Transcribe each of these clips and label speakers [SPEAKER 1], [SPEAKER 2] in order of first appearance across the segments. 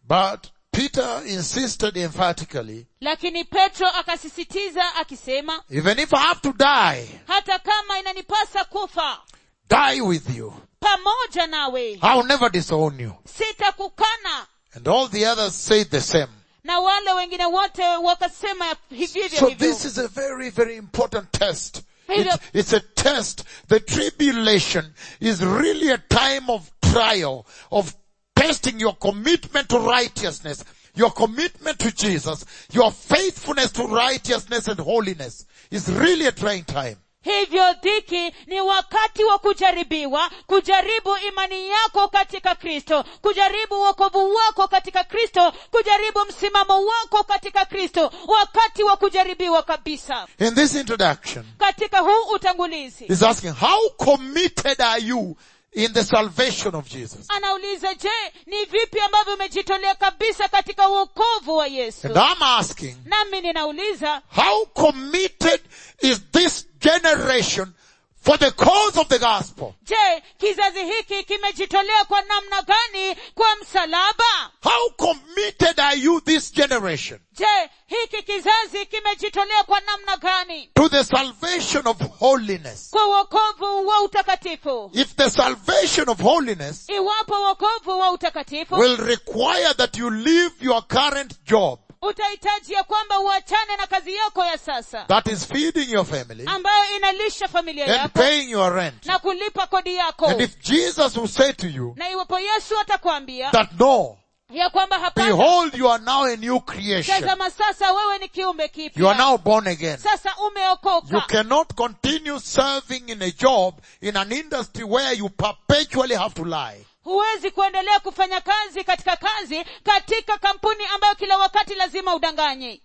[SPEAKER 1] But Peter insisted emphatically,
[SPEAKER 2] lakini petro akasisitiza akisema
[SPEAKER 1] even if I have to die,
[SPEAKER 2] hata kama inanipasa kufa
[SPEAKER 1] die with you.
[SPEAKER 2] pamoja nawe
[SPEAKER 1] I'll never disown you.
[SPEAKER 2] sitakukana
[SPEAKER 1] And all the others said the same.
[SPEAKER 2] na wale wengine wote wakasema hivyo
[SPEAKER 1] So
[SPEAKER 2] hivyo
[SPEAKER 1] this is a very, very important test.
[SPEAKER 2] Hivyo-
[SPEAKER 1] It's, it's a test. The tribulation is really a time of trial, of testing your commitment to righteousness, your commitment to Jesus, your faithfulness to righteousness and holiness. It's really a trying time.
[SPEAKER 2] hivyo dhiki ni wakati wa kujaribiwa kujaribu imani yako katika kristo kujaribu wokovu wako katika kristo kujaribu msimamo wako katika kristo wakati wa kujaribiwa kabisa
[SPEAKER 1] In this introduction,
[SPEAKER 2] katika huu utangulizi
[SPEAKER 1] he's asking, how committed are you in the salvation of Jesus?
[SPEAKER 2] anauliza je ni vipi ambavyo umejitolea kabisa katika uokovu wa yesu
[SPEAKER 1] And I'm asking,
[SPEAKER 2] nami ninauliza
[SPEAKER 1] How committed is this generation for the cause of the gospel?
[SPEAKER 2] je kizazi hiki kimejitolea kwa namna gani kwa msalaba
[SPEAKER 1] How committed are you this generation
[SPEAKER 2] je hiki kizazi kimejitolea kwa namna gani
[SPEAKER 1] to the salvation of holiness?
[SPEAKER 2] kwa uokovu wa utakatifu
[SPEAKER 1] If the salvation of holiness
[SPEAKER 2] iwapo uokovu wa utakatifu
[SPEAKER 1] will require that you leave your current job
[SPEAKER 2] utahitaji ya kwamba uachane na kazi yako ya sasa
[SPEAKER 1] that is feeding your family
[SPEAKER 2] ambayo inalisha familia
[SPEAKER 1] and
[SPEAKER 2] yako
[SPEAKER 1] paying your rent.
[SPEAKER 2] na kulipa kodi yako
[SPEAKER 1] And if Jesus will say to you
[SPEAKER 2] na iwapo yesu atakwambia
[SPEAKER 1] that no,
[SPEAKER 2] ya kwamba hapana
[SPEAKER 1] behold you are now a new creation.
[SPEAKER 2] tazama sasa wewe ni kiumbe
[SPEAKER 1] You are
[SPEAKER 2] kipya
[SPEAKER 1] now born again.
[SPEAKER 2] sasa
[SPEAKER 1] You
[SPEAKER 2] umeokoka
[SPEAKER 1] cannot continue serving in a job in an industry where you perpetually have to lie.
[SPEAKER 2] huwezi kuendelea kufanya kazi katika kazi katika kampuni ambayo kila wakati lazima udanganye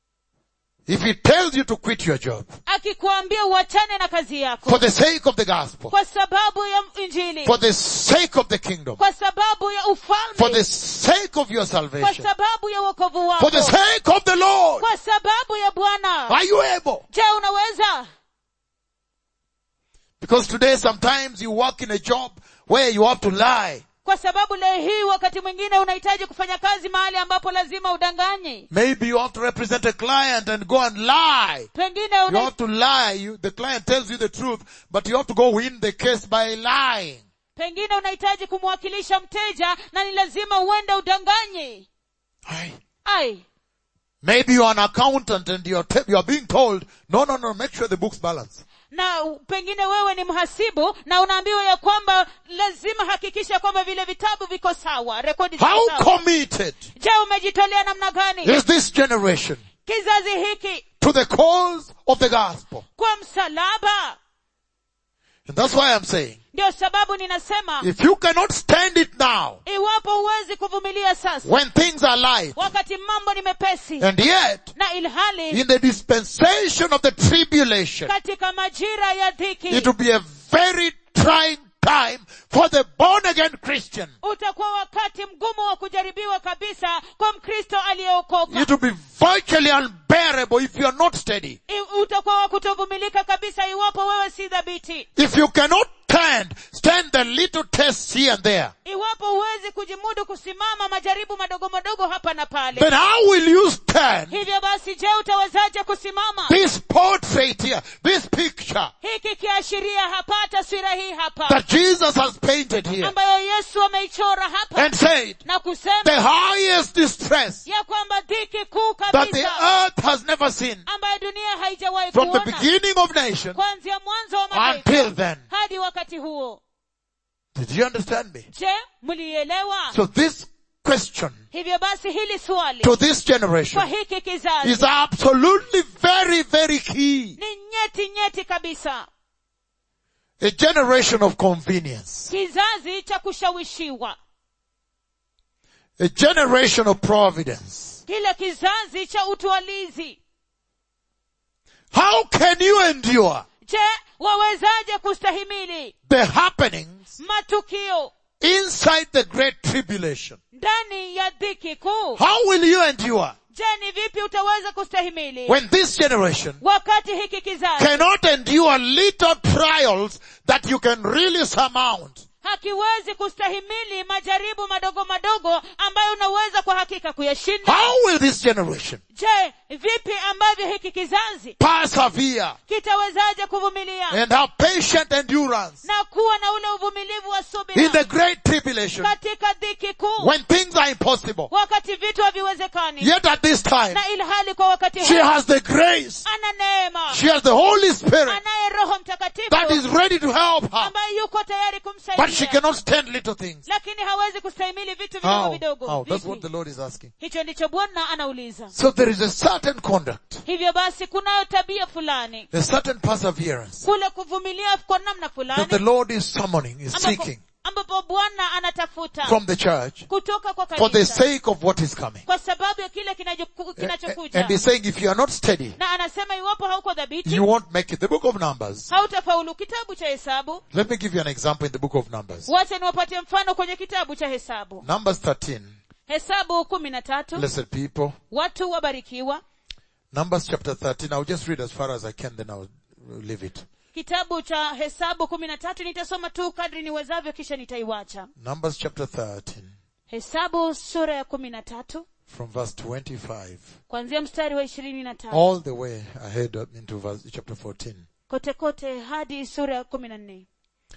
[SPEAKER 1] If he tells you to quit your job
[SPEAKER 2] akikuambia uachane na kazi yako
[SPEAKER 1] for the sake of the gospel,
[SPEAKER 2] kwa sababu ya injili
[SPEAKER 1] for the sake of the kingdom,
[SPEAKER 2] kwa sababu ya
[SPEAKER 1] for
[SPEAKER 2] ufalme
[SPEAKER 1] the sake of your
[SPEAKER 2] kwa
[SPEAKER 1] salvation,
[SPEAKER 2] sababu ya wokovu
[SPEAKER 1] for the
[SPEAKER 2] wako
[SPEAKER 1] sake of the Lord,
[SPEAKER 2] kwa sababu ya bwana
[SPEAKER 1] are you able?
[SPEAKER 2] je unaweza
[SPEAKER 1] Because today sometimes you work in a job where you have to lie.
[SPEAKER 2] kwa sababu leo hii wakati mwingine unahitaji kufanya kazi mahali ambapo lazima udanganye
[SPEAKER 1] Maybe you have to represent a client and go and lie.
[SPEAKER 2] pengine
[SPEAKER 1] You
[SPEAKER 2] una,
[SPEAKER 1] have to lie. You, the client tells you the truth, but you have to go win the case by lying.
[SPEAKER 2] pengine unahitaji kumwakilisha mteja na ni lazima uende udanganye
[SPEAKER 1] Aye.
[SPEAKER 2] ai
[SPEAKER 1] Maybe you are an accountant and you're, te- you're being told, no, no, no, make sure the books balance.
[SPEAKER 2] na pengine wewe ni mhasibu na unaambiwa ya kwamba lazima hakikisha kwamba vile vitabu viko sawa rekodi ziko
[SPEAKER 1] How
[SPEAKER 2] sawa
[SPEAKER 1] committed
[SPEAKER 2] je umejitolea namna gani
[SPEAKER 1] is this generation
[SPEAKER 2] kizazi hiki
[SPEAKER 1] to the cause of the gospel?
[SPEAKER 2] kwa msalaba
[SPEAKER 1] And that's why I'm saying,
[SPEAKER 2] ndio sababu ninasema
[SPEAKER 1] if you cannot stand it now,
[SPEAKER 2] iwapo huwezi kuvumilia sasa
[SPEAKER 1] when things are light,
[SPEAKER 2] wakati mambo ni mepesi
[SPEAKER 1] and yet,
[SPEAKER 2] na ilhali
[SPEAKER 1] in the dispensation of the tribulation,
[SPEAKER 2] katika majira ya dhiki
[SPEAKER 1] it will be a very trying time for the born again Christian.
[SPEAKER 2] utakuwa wakati mgumu wa kujaribiwa kabisa kwa mkristo aliyeokoka
[SPEAKER 1] It will be virtually unbearable if you are not steady.
[SPEAKER 2] I- utakuwa wa kutovumilika kabisa iwapo wewe si dhabiti
[SPEAKER 1] If you cannot stand, stand the little tests here and there.
[SPEAKER 2] iwapo huwezi kujimudu kusimama majaribu madogo madogo hapa na pale
[SPEAKER 1] Then how will you stand
[SPEAKER 2] hivyo basi je utawezaje kusimama
[SPEAKER 1] this portrait here, this picture
[SPEAKER 2] hiki kiashiria hapa taswira hii hapa
[SPEAKER 1] that Jesus has painted here
[SPEAKER 2] ambayo yesu ameichora hapa
[SPEAKER 1] and said
[SPEAKER 2] na kusema
[SPEAKER 1] the highest distress
[SPEAKER 2] ya kwamba dhiki kuu
[SPEAKER 1] that the
[SPEAKER 2] kabisa
[SPEAKER 1] earth has never seen
[SPEAKER 2] ambayo dunia haijawahi
[SPEAKER 1] from the
[SPEAKER 2] kuona
[SPEAKER 1] beginning of nations
[SPEAKER 2] kuanzia mwanzo wa mataifa
[SPEAKER 1] until then.
[SPEAKER 2] hadi wakati huo
[SPEAKER 1] Did you understand me?
[SPEAKER 2] je mlielewa
[SPEAKER 1] So this question
[SPEAKER 2] hivyo basi hili swali
[SPEAKER 1] to this
[SPEAKER 2] kwa
[SPEAKER 1] generation
[SPEAKER 2] hiki kizazi
[SPEAKER 1] is absolutely very, very key.
[SPEAKER 2] ni nyeti nyeti kabisa
[SPEAKER 1] A generation of convenience.
[SPEAKER 2] kizazi cha kushawishiwa
[SPEAKER 1] A generation of providence.
[SPEAKER 2] kile kizazi cha utwalizi
[SPEAKER 1] How can you endure
[SPEAKER 2] je wawezaje kustahimili
[SPEAKER 1] the happenings
[SPEAKER 2] matukio
[SPEAKER 1] inside the great tribulation?
[SPEAKER 2] ndani ya dhiki kuu
[SPEAKER 1] How will you endure
[SPEAKER 2] je ni vipi utaweza kustahimili
[SPEAKER 1] when this generation
[SPEAKER 2] wakati hiki kizazi
[SPEAKER 1] cannot endure little trials that you can really surmount?
[SPEAKER 2] hakiwezi kustahimili majaribu madogo madogo ambayo unaweza kwa hakika kuyashinda
[SPEAKER 1] How will this generation
[SPEAKER 2] je vipi ambavyo hiki kizazi
[SPEAKER 1] persevere
[SPEAKER 2] kitawezaje kuvumilia
[SPEAKER 1] and have patient endurance
[SPEAKER 2] na kuwa na ule uvumilivu wa
[SPEAKER 1] in
[SPEAKER 2] subira
[SPEAKER 1] the great tribulation
[SPEAKER 2] katika dhiki kuu
[SPEAKER 1] when things are impossible?
[SPEAKER 2] wakati vitu haviwezekani
[SPEAKER 1] Yet at this time,
[SPEAKER 2] na ilhali kwa wakati
[SPEAKER 1] she
[SPEAKER 2] huu
[SPEAKER 1] has the grace.
[SPEAKER 2] ana neema
[SPEAKER 1] She has the Holy Spirit
[SPEAKER 2] anaye roho mtakatifu
[SPEAKER 1] that is ready to help her.
[SPEAKER 2] ambaye yuko tayari
[SPEAKER 1] But she
[SPEAKER 2] kumsaidia
[SPEAKER 1] cannot stand little things.
[SPEAKER 2] lakini hawezi kustahimili vitu vidogo
[SPEAKER 1] How?
[SPEAKER 2] vidogo
[SPEAKER 1] How? That's
[SPEAKER 2] Vipi?
[SPEAKER 1] what the Lord is asking.
[SPEAKER 2] hicho ndicho bwana anauliza
[SPEAKER 1] So there is a certain conduct,
[SPEAKER 2] hivyo basi kunayo tabia fulani
[SPEAKER 1] a certain perseverance
[SPEAKER 2] kule kuvumilia kwa namna
[SPEAKER 1] that the
[SPEAKER 2] fulani
[SPEAKER 1] Lord is summoning, is
[SPEAKER 2] ambapo,
[SPEAKER 1] seeking
[SPEAKER 2] ambapo bwana anatafuta
[SPEAKER 1] from the church
[SPEAKER 2] kutoka kwa
[SPEAKER 1] for the
[SPEAKER 2] kanisa
[SPEAKER 1] sake of what is coming.
[SPEAKER 2] kwa sababu ya kile kinachoku- kinachokuja
[SPEAKER 1] And he's saying if you are not steady,
[SPEAKER 2] na anasema iwapo hauko dhabiti
[SPEAKER 1] you won't make it. The book of Numbers.
[SPEAKER 2] hautafaulu kitabu cha hesabu
[SPEAKER 1] Let me give you an example in the book of Numbers.
[SPEAKER 2] wacha niwapatie mfano kwenye kitabu cha hesabu
[SPEAKER 1] Numbers 13.
[SPEAKER 2] hesabu kumi na tatu
[SPEAKER 1] Blessed people.
[SPEAKER 2] watu wabarikiwa
[SPEAKER 1] Numbers chapter 13. I'll just read as far as I can, then I'll leave it.
[SPEAKER 2] kitabu cha hesabu kumi na tatu nitasoma tu kadri niwezavyo kisha nitaiwacha
[SPEAKER 1] Numbers chapter 13
[SPEAKER 2] hesabu sura ya kumi na tatu
[SPEAKER 1] from verse 25
[SPEAKER 2] kuanzia mstari wa ishirini na tatu
[SPEAKER 1] all the way ahead up into verse, chapter 14.
[SPEAKER 2] kote kote hadi sura ya kumi na nne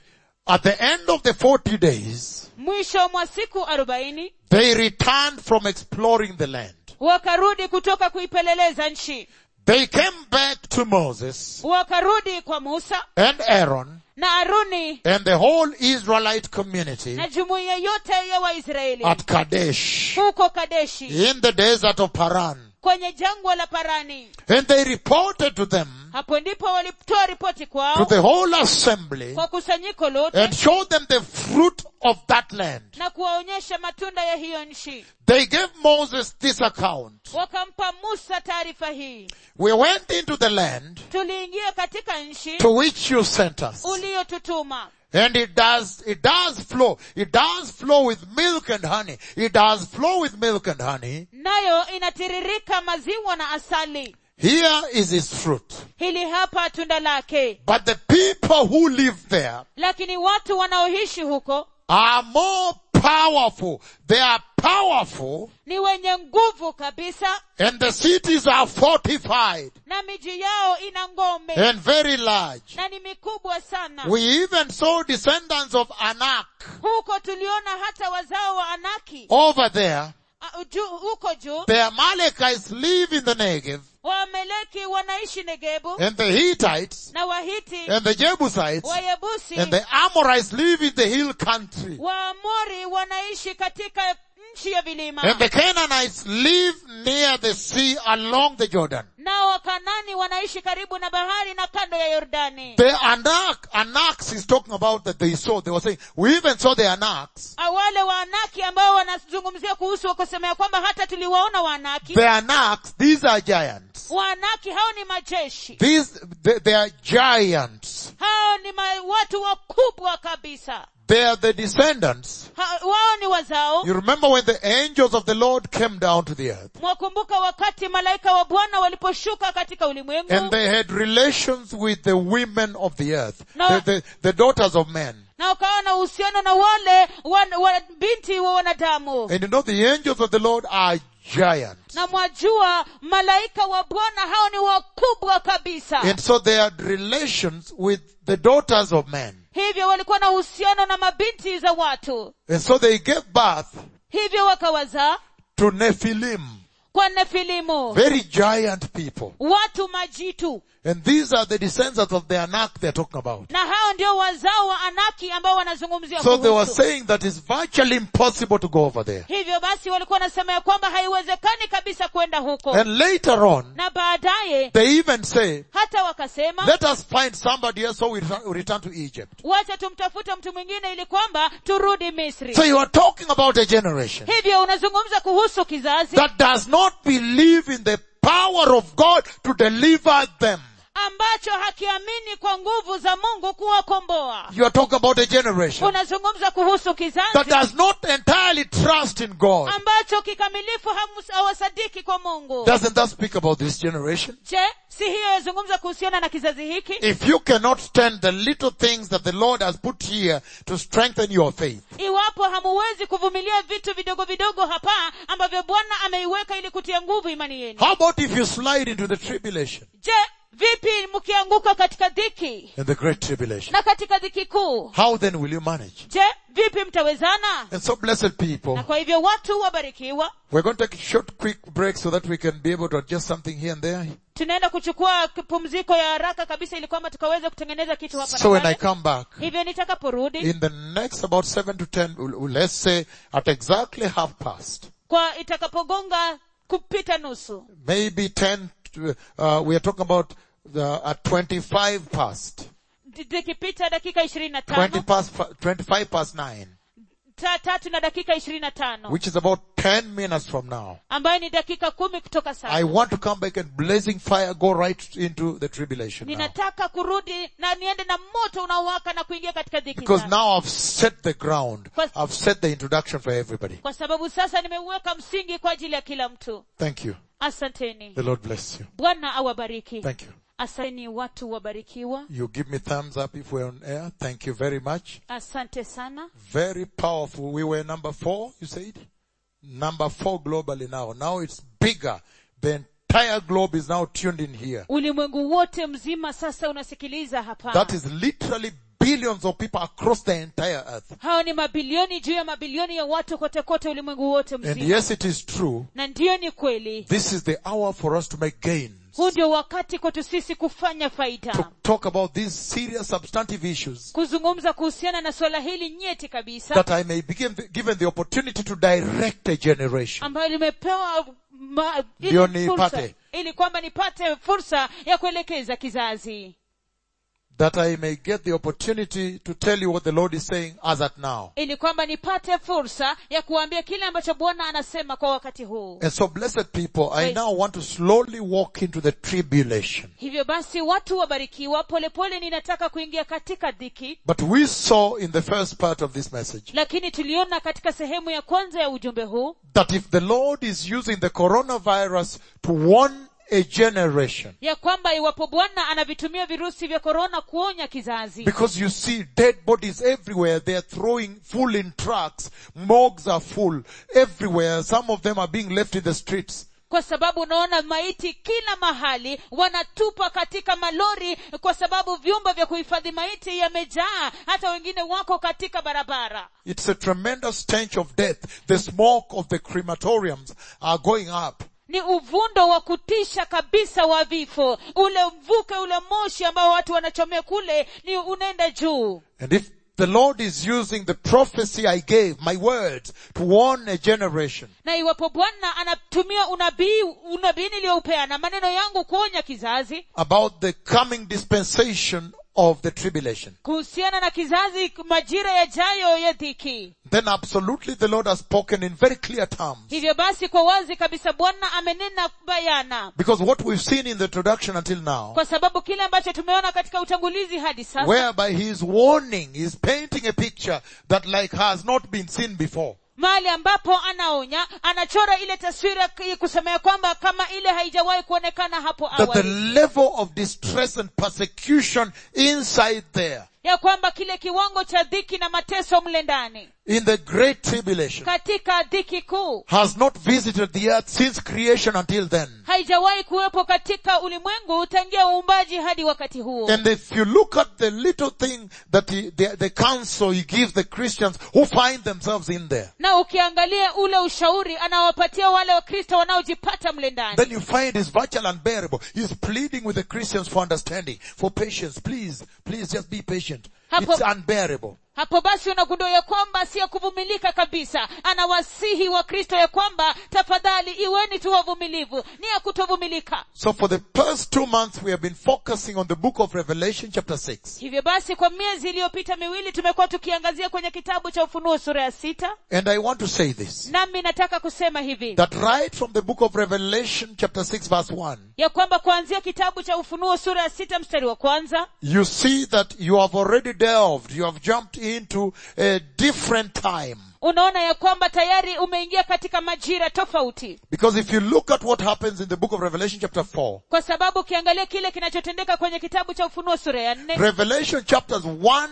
[SPEAKER 1] At the end of the 40 days,
[SPEAKER 2] mwisho mwa siku arobaini
[SPEAKER 1] they returned from exploring the land.
[SPEAKER 2] wakarudi kutoka kuipeleleza nchi
[SPEAKER 1] They came back to Moses
[SPEAKER 2] wakarudi kwa musa
[SPEAKER 1] and Aaron
[SPEAKER 2] na aruni
[SPEAKER 1] and the whole Israelite community
[SPEAKER 2] na jumuiya yote ya waisraeli
[SPEAKER 1] at Kadesh
[SPEAKER 2] huko kadeshi
[SPEAKER 1] in the desert of Paran.
[SPEAKER 2] kwenye jangwa la parani
[SPEAKER 1] And they reported to them,
[SPEAKER 2] hapo ndipo walitoa ripoti
[SPEAKER 1] to
[SPEAKER 2] kwao
[SPEAKER 1] the whole assembly,
[SPEAKER 2] kwa kusanyiko lote
[SPEAKER 1] and showed them the fruit of that land.
[SPEAKER 2] na kuwaonyesha matunda ya hiyo nchi
[SPEAKER 1] They gave Moses this account.
[SPEAKER 2] wakampa musa taarifa hii
[SPEAKER 1] We went into the land
[SPEAKER 2] tuliingia katika nchi
[SPEAKER 1] to which you sent us.
[SPEAKER 2] uliyotutuma
[SPEAKER 1] And it does, it does flow. It does flow with milk and honey. It does flow with milk and honey.
[SPEAKER 2] nayo inatiririka maziwa na asali
[SPEAKER 1] Here is its fruit.
[SPEAKER 2] hili hapa tunda lake
[SPEAKER 1] But the people who live there
[SPEAKER 2] lakini watu wanaoishi huko
[SPEAKER 1] are more powerful. They are powerful
[SPEAKER 2] ni wenye nguvu kabisa
[SPEAKER 1] and the cities are fortified
[SPEAKER 2] na miji yao ina ngome
[SPEAKER 1] and very large.
[SPEAKER 2] na ni mikubwa sana
[SPEAKER 1] We even saw descendants of Anak
[SPEAKER 2] huko tuliona hata wazao wa anaki
[SPEAKER 1] over there.
[SPEAKER 2] uh, juu, huko juu
[SPEAKER 1] The Amalekites live in the Negev
[SPEAKER 2] waameleki wanaishi negebu
[SPEAKER 1] and the Hittites
[SPEAKER 2] na wahiti
[SPEAKER 1] and the Jebusites
[SPEAKER 2] wayebusi
[SPEAKER 1] and the Amorites live in the hill country.
[SPEAKER 2] waamori wanaishi katika nchi ya vilima
[SPEAKER 1] And the Canaanites live near the sea along the Jordan.
[SPEAKER 2] nao wakanani wanaishi karibu na bahari na kando ya yordani
[SPEAKER 1] The Anak, Anaks is talking about that they saw. They were saying, we even saw the Anaks.
[SPEAKER 2] wale waanaki ambao wanazungumzia kuhusu wakusemea kwamba hata tuliwaona waanaki
[SPEAKER 1] The Anaks, these are giants.
[SPEAKER 2] waanaki hao ni majeshi
[SPEAKER 1] These, they, they are giants.
[SPEAKER 2] hao ni ma, watu wakubwa kabisa
[SPEAKER 1] They are the descendants.
[SPEAKER 2] ha, wao ni wazao
[SPEAKER 1] You remember when the angels of the Lord came down to the earth
[SPEAKER 2] mwakumbuka wakati malaika wa bwana waliposhuka katika
[SPEAKER 1] and
[SPEAKER 2] ulimwengu
[SPEAKER 1] they had relations with the women of the earth,
[SPEAKER 2] No.
[SPEAKER 1] the, the, the daughters of men.
[SPEAKER 2] na wakawa na uhusiano na wale wan, wa, binti wa wanadamu
[SPEAKER 1] And you know the angels of the Lord are giants.
[SPEAKER 2] na mwajua malaika wa bwana hao ni wakubwa kabisa
[SPEAKER 1] And so they had relations with the daughters of men.
[SPEAKER 2] hivyo walikuwa na uhusiano na mabinti za watu
[SPEAKER 1] And so they gave birth
[SPEAKER 2] hivyo wakawazaa
[SPEAKER 1] to Nephilim,
[SPEAKER 2] kwa nefilimu
[SPEAKER 1] very giant people.
[SPEAKER 2] watu majitu
[SPEAKER 1] And these are the descendants of the Anak they're talking about.
[SPEAKER 2] na hao ndio wazao wa anaki ambao wanazungumzia
[SPEAKER 1] So they were
[SPEAKER 2] kuhusu
[SPEAKER 1] saying that it's virtually impossible to go over there.
[SPEAKER 2] hivyo basi walikuwa wanasema ya kwamba haiwezekani kabisa kwenda huko
[SPEAKER 1] And later on,
[SPEAKER 2] na baadaye
[SPEAKER 1] they even say,
[SPEAKER 2] hata wakasema
[SPEAKER 1] let us find somebody else so we return, we return to Egypt.
[SPEAKER 2] wacha tumtafute mtu mwingine ili kwamba turudi misri
[SPEAKER 1] So you are talking about a generation
[SPEAKER 2] hivyo unazungumza kuhusu kizazi
[SPEAKER 1] that does not believe in the power of God to deliver them.
[SPEAKER 2] ambacho hakiamini kwa nguvu za mungu kuwakomboa
[SPEAKER 1] You are talking about a generation
[SPEAKER 2] unazungumza kuhusu
[SPEAKER 1] that
[SPEAKER 2] kizazi
[SPEAKER 1] does not entirely trust in God.
[SPEAKER 2] ambacho kikamilifu hamus- hawasadiki kwa mungu
[SPEAKER 1] Doesn't that speak about this generation?
[SPEAKER 2] je si hiyo yazungumza kuhusiana na kizazi hiki
[SPEAKER 1] If you cannot stand the little things that the Lord has put here to strengthen your faith,
[SPEAKER 2] iwapo hamuwezi kuvumilia vitu vidogo vidogo hapa ambavyo bwana ameiweka ili kutia nguvu imani yenu
[SPEAKER 1] how about if you slide into the tribulation
[SPEAKER 2] je vipi mkianguka katika dhiki
[SPEAKER 1] and the great tribulation?
[SPEAKER 2] na katika dhiki kuu
[SPEAKER 1] How then will you manage?
[SPEAKER 2] je vipi mtawezana
[SPEAKER 1] And so blessed people,
[SPEAKER 2] na kwa hivyo watu wabarikiwa
[SPEAKER 1] we're going to take a short quick break so that we can be able to adjust something here and there.
[SPEAKER 2] tunaenda kuchukua pumziko ya haraka kabisa ili kwamba tukaweze kutengeneza kitu hapa
[SPEAKER 1] So
[SPEAKER 2] na
[SPEAKER 1] when I
[SPEAKER 2] pale
[SPEAKER 1] come back,
[SPEAKER 2] hivyo nitakaporudi
[SPEAKER 1] in the next about seven to ten, let's say at exactly half past,
[SPEAKER 2] kwa itakapogonga kupita nusu
[SPEAKER 1] maybe ten, to, uh, we are talking about the, at 25 past,
[SPEAKER 2] D- zikipita dakika ishirini na
[SPEAKER 1] 20
[SPEAKER 2] tano
[SPEAKER 1] past, fi- 25 past nine,
[SPEAKER 2] ta tatu na dakika ishirini na tano
[SPEAKER 1] which is about 10 minutes from now.
[SPEAKER 2] ambayo ni dakika kumi kutoka
[SPEAKER 1] I
[SPEAKER 2] sasa
[SPEAKER 1] want to come back and blazing fire go right into the tribulation now.
[SPEAKER 2] ninataka kurudi na niende na moto unaowaka na kuingia katika dhiki
[SPEAKER 1] Because
[SPEAKER 2] sasa.
[SPEAKER 1] now I've set the ground.
[SPEAKER 2] Kwa-
[SPEAKER 1] I've set the introduction for everybody.
[SPEAKER 2] kwa sababu sasa nimeuweka msingi kwa ajili ya kila mtu
[SPEAKER 1] Thank you.
[SPEAKER 2] asanteni
[SPEAKER 1] The Lord bless you.
[SPEAKER 2] bwana awabariki
[SPEAKER 1] Thank you.
[SPEAKER 2] asanteni watu wabarikiwa
[SPEAKER 1] You give me thumbs up if we're on air. Thank you very much.
[SPEAKER 2] asante sana
[SPEAKER 1] Very powerful. We were number four, you said? Number four globally now. Now it's bigger. The entire globe is now tuned in here.
[SPEAKER 2] ulimwengu wote mzima sasa unasikiliza hapa
[SPEAKER 1] That is literally billions of people across the entire earth.
[SPEAKER 2] hao ni mabilioni juu ya mabilioni ya watu kote kote ulimwengu wote
[SPEAKER 1] And
[SPEAKER 2] mzima
[SPEAKER 1] yes, it is true.
[SPEAKER 2] na ndiyo ni kweli
[SPEAKER 1] This is the hour for us to make gains.
[SPEAKER 2] huu ndio wakati kwetu sisi kufanya
[SPEAKER 1] To
[SPEAKER 2] faida
[SPEAKER 1] talk about these serious substantive issues.
[SPEAKER 2] kuzungumza kuhusiana na swala hili nyeti kabisa
[SPEAKER 1] that I may be given, given the opportunity to direct a generation.
[SPEAKER 2] ambayo limepewa ma,
[SPEAKER 1] Ndio
[SPEAKER 2] ili,
[SPEAKER 1] nipate.
[SPEAKER 2] fursa, ili kwamba nipate fursa ya kuelekeza kizazi
[SPEAKER 1] That I may get the opportunity to tell you what the Lord is saying as at now.
[SPEAKER 2] ili kwamba nipate fursa ya kuambia kile ambacho bwana anasema kwa wakati huu
[SPEAKER 1] And so blessed people, I
[SPEAKER 2] Praise-
[SPEAKER 1] now want to slowly walk into the tribulation.
[SPEAKER 2] hivyo basi watu wabarikiwa polepole ninataka kuingia katika dhiki
[SPEAKER 1] But we saw in the first part of this message
[SPEAKER 2] lakini tuliona katika sehemu ya kwanza ya ujumbe huu
[SPEAKER 1] that if the Lord is using the coronavirus to warn a generation,
[SPEAKER 2] ya kwamba iwapo bwana anavitumia virusi vya korona kuonya kizazi
[SPEAKER 1] because you see dead bodies everywhere, they are throwing full in trucks, morgues are full everywhere, some of them are being left in the streets.
[SPEAKER 2] kwa sababu unaona maiti kila mahali wanatupa katika malori kwa sababu vyumba vya kuhifadhi maiti yamejaa hata wengine wako katika barabara
[SPEAKER 1] It's a tremendous stench of death. The smoke of the crematoriums are going up.
[SPEAKER 2] ni uvundo wa kutisha kabisa wa vifo ule mvuke ule moshi ambao watu wanachomea kule ni unaenda juu
[SPEAKER 1] And if the Lord is using the prophecy I gave, my words, to warn a generation,
[SPEAKER 2] na iwapo bwana anatumia unabii unabii niliyoupeana maneno yangu kuonya kizazi
[SPEAKER 1] about the coming dispensation of the tribulation,
[SPEAKER 2] kuhusiana na kizazi majira yajayo ya dhiki
[SPEAKER 1] then absolutely the Lord has spoken in very clear terms.
[SPEAKER 2] hivyo basi kwa wazi kabisa bwana amenena bayana
[SPEAKER 1] Because what we've seen in the introduction until now,
[SPEAKER 2] kwa sababu kile ambacho tumeona katika utangulizi hadi sasa
[SPEAKER 1] whereby he is warning, he is painting a picture that like has not been seen before.
[SPEAKER 2] mahali ambapo anaonya anachora ile taswira k- kusemea kwamba kama ile haijawahi kuonekana hapo
[SPEAKER 1] That the
[SPEAKER 2] awali
[SPEAKER 1] level of distress and persecution inside there,
[SPEAKER 2] ya kwamba kile kiwango cha dhiki na mateso mle ndani
[SPEAKER 1] in the great tribulation,
[SPEAKER 2] katika dhiki kuu
[SPEAKER 1] has not visited the earth since creation until then.
[SPEAKER 2] haijawahi kuwepo katika ulimwengu tangia uumbaji hadi wakati huo
[SPEAKER 1] And if you look at the little thing that he, the, the counsel he gives the Christians who find themselves in there,
[SPEAKER 2] na ukiangalia ule ushauri anawapatia wale wakristo wanaojipata mle ndani
[SPEAKER 1] then you find it's virtually unbearable. He's pleading with the Christians for understanding, for patience. Please, please just be patient.
[SPEAKER 2] Hapo-
[SPEAKER 1] It's unbearable.
[SPEAKER 2] hapo basi unagundua ya kwamba si ya kuvumilika kabisa anawasihi wa kristo ya kwamba tafadhali iweni tu wavumilivu ni ya kutovumilika
[SPEAKER 1] So for the past two months we have been focusing on the book of Revelation chapter 6.
[SPEAKER 2] hivyo basi kwa miezi iliyopita miwili tumekuwa tukiangazia kwenye kitabu cha ufunuo sura ya sita
[SPEAKER 1] And I want to say this.
[SPEAKER 2] nami nataka kusema hivi
[SPEAKER 1] That right from the book of Revelation chapter 6 verse 1,
[SPEAKER 2] ya kwamba kuanzia kitabu cha ufunuo sura ya sita mstari wa kwanza
[SPEAKER 1] you see that you have already delved, you have jumped into a different time.
[SPEAKER 2] unaona ya kwamba tayari umeingia katika majira tofauti
[SPEAKER 1] Because if you look at what happens in the book of Revelation chapter 4,
[SPEAKER 2] kwa sababu ukiangalia kile kinachotendeka kwenye kitabu cha ufunuo sura ya nne
[SPEAKER 1] Revelation chapters 1,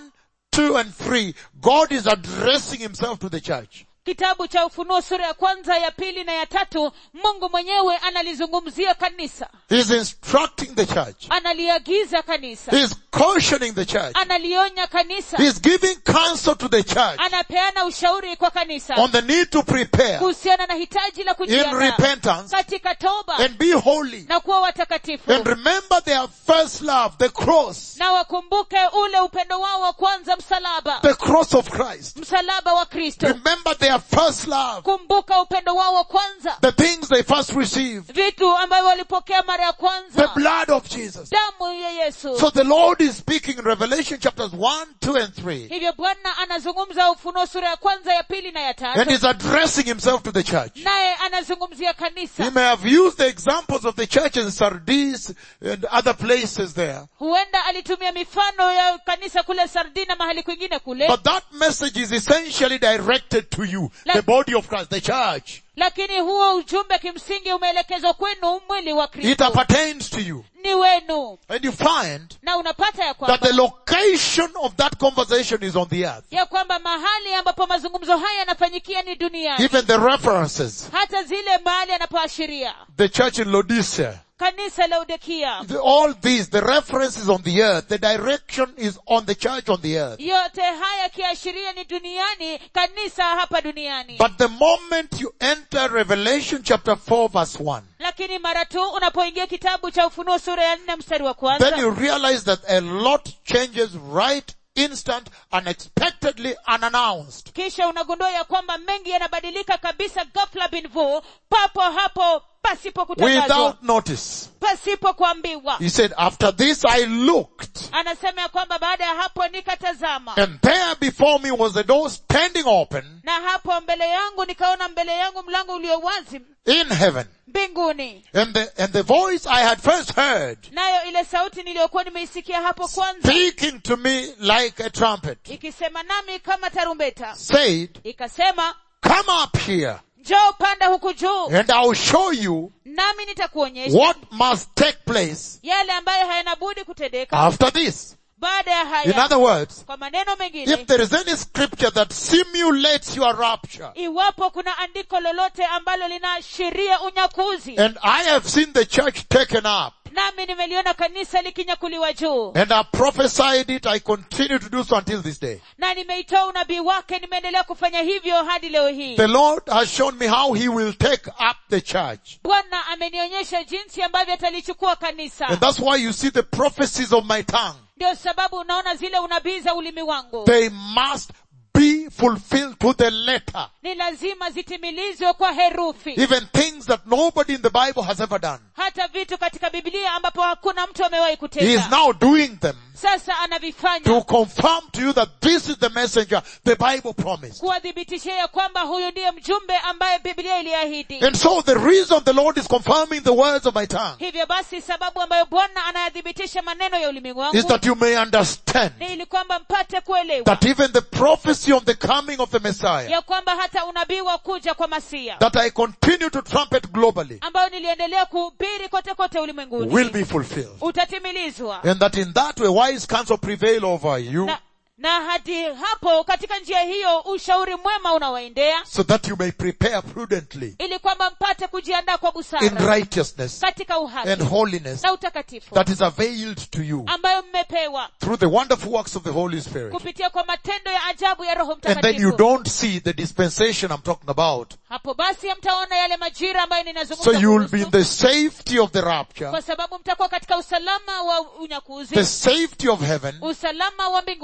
[SPEAKER 1] 2 and 3, God is addressing himself to the church.
[SPEAKER 2] kitabu cha ufunuo sura ya kwanza ya pili na ya tatu mungu mwenyewe analizungumzia kanisa
[SPEAKER 1] He's instructing the church.
[SPEAKER 2] analiagiza kanisa
[SPEAKER 1] He's cautioning the church.
[SPEAKER 2] analionya kanisa
[SPEAKER 1] He's giving counsel to the church
[SPEAKER 2] anapeana ushauri kwa kanisa
[SPEAKER 1] on the need to prepare
[SPEAKER 2] kuhusiana na hitaji la
[SPEAKER 1] in
[SPEAKER 2] kujiandaa
[SPEAKER 1] repentance
[SPEAKER 2] katika toba
[SPEAKER 1] and be holy.
[SPEAKER 2] na kuwa watakatifu
[SPEAKER 1] And remember their first love, the cross,
[SPEAKER 2] na wakumbuke ule upendo wao wa kwanza msalaba
[SPEAKER 1] the cross of Christ.
[SPEAKER 2] msalaba wa kristo
[SPEAKER 1] Remember their first love,
[SPEAKER 2] kumbuka upendo wao wa kwanza
[SPEAKER 1] the things they first received,
[SPEAKER 2] vitu ambavyo walipokea mara ya
[SPEAKER 1] the
[SPEAKER 2] kwanza
[SPEAKER 1] blood of Jesus.
[SPEAKER 2] damu ya yesu
[SPEAKER 1] So the Lord is speaking in Revelation chapters 1, 2 and 3
[SPEAKER 2] hivyo bwana anazungumza ufunuo sura ya kwanza ya pili na ya
[SPEAKER 1] and
[SPEAKER 2] tatu
[SPEAKER 1] is addressing himself to the church.
[SPEAKER 2] naye anazungumzia
[SPEAKER 1] He
[SPEAKER 2] kanisa
[SPEAKER 1] may have used the examples of the church in Sardis and other places there.
[SPEAKER 2] huenda alitumia mifano ya kanisa kule sardina mahali kwingine kule
[SPEAKER 1] But that message is essentially directed to you, the
[SPEAKER 2] Like-
[SPEAKER 1] body of Christ, the church.
[SPEAKER 2] lakini huo ujumbe kimsingi umeelekezwa kwenu mwili wa
[SPEAKER 1] It
[SPEAKER 2] kristo
[SPEAKER 1] appertains to you.
[SPEAKER 2] ni wenu
[SPEAKER 1] And you find
[SPEAKER 2] na unapata ya
[SPEAKER 1] that
[SPEAKER 2] kwamba
[SPEAKER 1] the location of that conversation is on the earth.
[SPEAKER 2] ya kwamba mahali ambapo mazungumzo haya yanafanyikia ni duniani
[SPEAKER 1] Even the references,
[SPEAKER 2] hata zile mahali anapoashiria
[SPEAKER 1] the church in Laodicea,
[SPEAKER 2] kanisa laudikia
[SPEAKER 1] the- all these, the references on the earth, the direction is on the church on the earth.
[SPEAKER 2] yote haya yakiashiria ni duniani kanisa hapa duniani
[SPEAKER 1] But the moment you enter Revelation chapter 4 verse 1,
[SPEAKER 2] lakini mara tu unapoingia kitabu cha ufunuo sura ya nne mstari wa
[SPEAKER 1] then
[SPEAKER 2] kwanza
[SPEAKER 1] you realize that a lot changes right instant, unexpectedly, unannounced.
[SPEAKER 2] kisha unagundua ya kwamba mengi yanabadilika kabisa ghafla bin vu papo hapo pasipo kutangazwa
[SPEAKER 1] Without notice.
[SPEAKER 2] pasipo kuambiwa
[SPEAKER 1] He said, after this I looked,
[SPEAKER 2] anasema ya kwamba baada ya hapo nikatazama
[SPEAKER 1] and there before me was a door standing open
[SPEAKER 2] na hapo mbele yangu nikaona mbele yangu mlango ulio wazi
[SPEAKER 1] in heaven.
[SPEAKER 2] mbinguni
[SPEAKER 1] And the, and the voice I had first heard
[SPEAKER 2] nayo ile sauti niliyokuwa nimeisikia hapo kwanza
[SPEAKER 1] speaking to me like a trumpet
[SPEAKER 2] ikisema nami kama tarumbeta
[SPEAKER 1] said,
[SPEAKER 2] ikasema
[SPEAKER 1] come up here
[SPEAKER 2] njoo panda huku juu
[SPEAKER 1] and I'll show you
[SPEAKER 2] nami nitakuonyesha
[SPEAKER 1] what must take place
[SPEAKER 2] yale ambayo hayana budi kutendeka
[SPEAKER 1] after this.
[SPEAKER 2] baada ya
[SPEAKER 1] In
[SPEAKER 2] haya
[SPEAKER 1] other words,
[SPEAKER 2] kwa maneno
[SPEAKER 1] if
[SPEAKER 2] mengine
[SPEAKER 1] there is any scripture that simulates your rapture,
[SPEAKER 2] iwapo kuna andiko lolote ambalo linaashiria unyakuzi
[SPEAKER 1] and I have seen the church taken up,
[SPEAKER 2] nami nimeliona kanisa likinyakuliwa juu
[SPEAKER 1] and I prophesied it, I continue to do so until this day.
[SPEAKER 2] na nimeitoa unabii wake nimeendelea kufanya hivyo hadi leo hii
[SPEAKER 1] The Lord has shown me how He will take up the church.
[SPEAKER 2] bwana amenionyesha jinsi ambavyo atalichukua kanisa
[SPEAKER 1] And that's why you see the prophecies of my tongue.
[SPEAKER 2] ndio sababu unaona zile unabii za ulimi wangu
[SPEAKER 1] They must be fulfilled to the letter.
[SPEAKER 2] ni lazima zitimilizwe kwa herufi
[SPEAKER 1] Even things that nobody in the Bible has ever done.
[SPEAKER 2] hata vitu katika biblia ambapo hakuna mtu amewahi
[SPEAKER 1] He is
[SPEAKER 2] kutenda
[SPEAKER 1] now doing them
[SPEAKER 2] sasa anavifanya
[SPEAKER 1] to confirm to you that this is the messenger the Bible promised.
[SPEAKER 2] kuwathibitishia ya kwamba huyu ndiye mjumbe ambaye biblia iliahidi
[SPEAKER 1] And so the reason the Lord is confirming the words of my tongue
[SPEAKER 2] hivyo basi sababu ambayo bwana anayathibitisha maneno ya ulimi
[SPEAKER 1] is
[SPEAKER 2] wangu
[SPEAKER 1] that you may understand
[SPEAKER 2] ni ili kwamba mpate kuelewa
[SPEAKER 1] that even the prophecy of the coming of the Messiah
[SPEAKER 2] ya kwamba hata unabii wa kuja kwa masia
[SPEAKER 1] that I continue to trumpet globally
[SPEAKER 2] ambayo niliendelea kuhubiri kote kote ulimwenguni
[SPEAKER 1] will be fulfilled.
[SPEAKER 2] utatimilizwa
[SPEAKER 1] And that in that way wise counsel prevail over you
[SPEAKER 2] na, na hadi hapo katika njia hiyo ushauri mwema unawaendea
[SPEAKER 1] so that you may prepare prudently
[SPEAKER 2] ili kwamba mpate kujiandaa kwa
[SPEAKER 1] in
[SPEAKER 2] busara
[SPEAKER 1] righteousness
[SPEAKER 2] katika uhaki
[SPEAKER 1] and holiness
[SPEAKER 2] na utakatifu
[SPEAKER 1] that is availed to you
[SPEAKER 2] ambayo mmepewa
[SPEAKER 1] through the wonderful works of the Holy Spirit.
[SPEAKER 2] kupitia kwa matendo ya ajabu ya roho
[SPEAKER 1] And then you
[SPEAKER 2] mtakatifu
[SPEAKER 1] don't see the dispensation I'm talking about.
[SPEAKER 2] hapo basi hamtaona yale majira ambayo
[SPEAKER 1] So
[SPEAKER 2] ninazungumza
[SPEAKER 1] you will be in
[SPEAKER 2] kuhusu,
[SPEAKER 1] the safety of the rapture,
[SPEAKER 2] kwa sababu mtakuwa katika usalama wa unyakuzi
[SPEAKER 1] the safety of heaven,
[SPEAKER 2] usalama wa mbinguni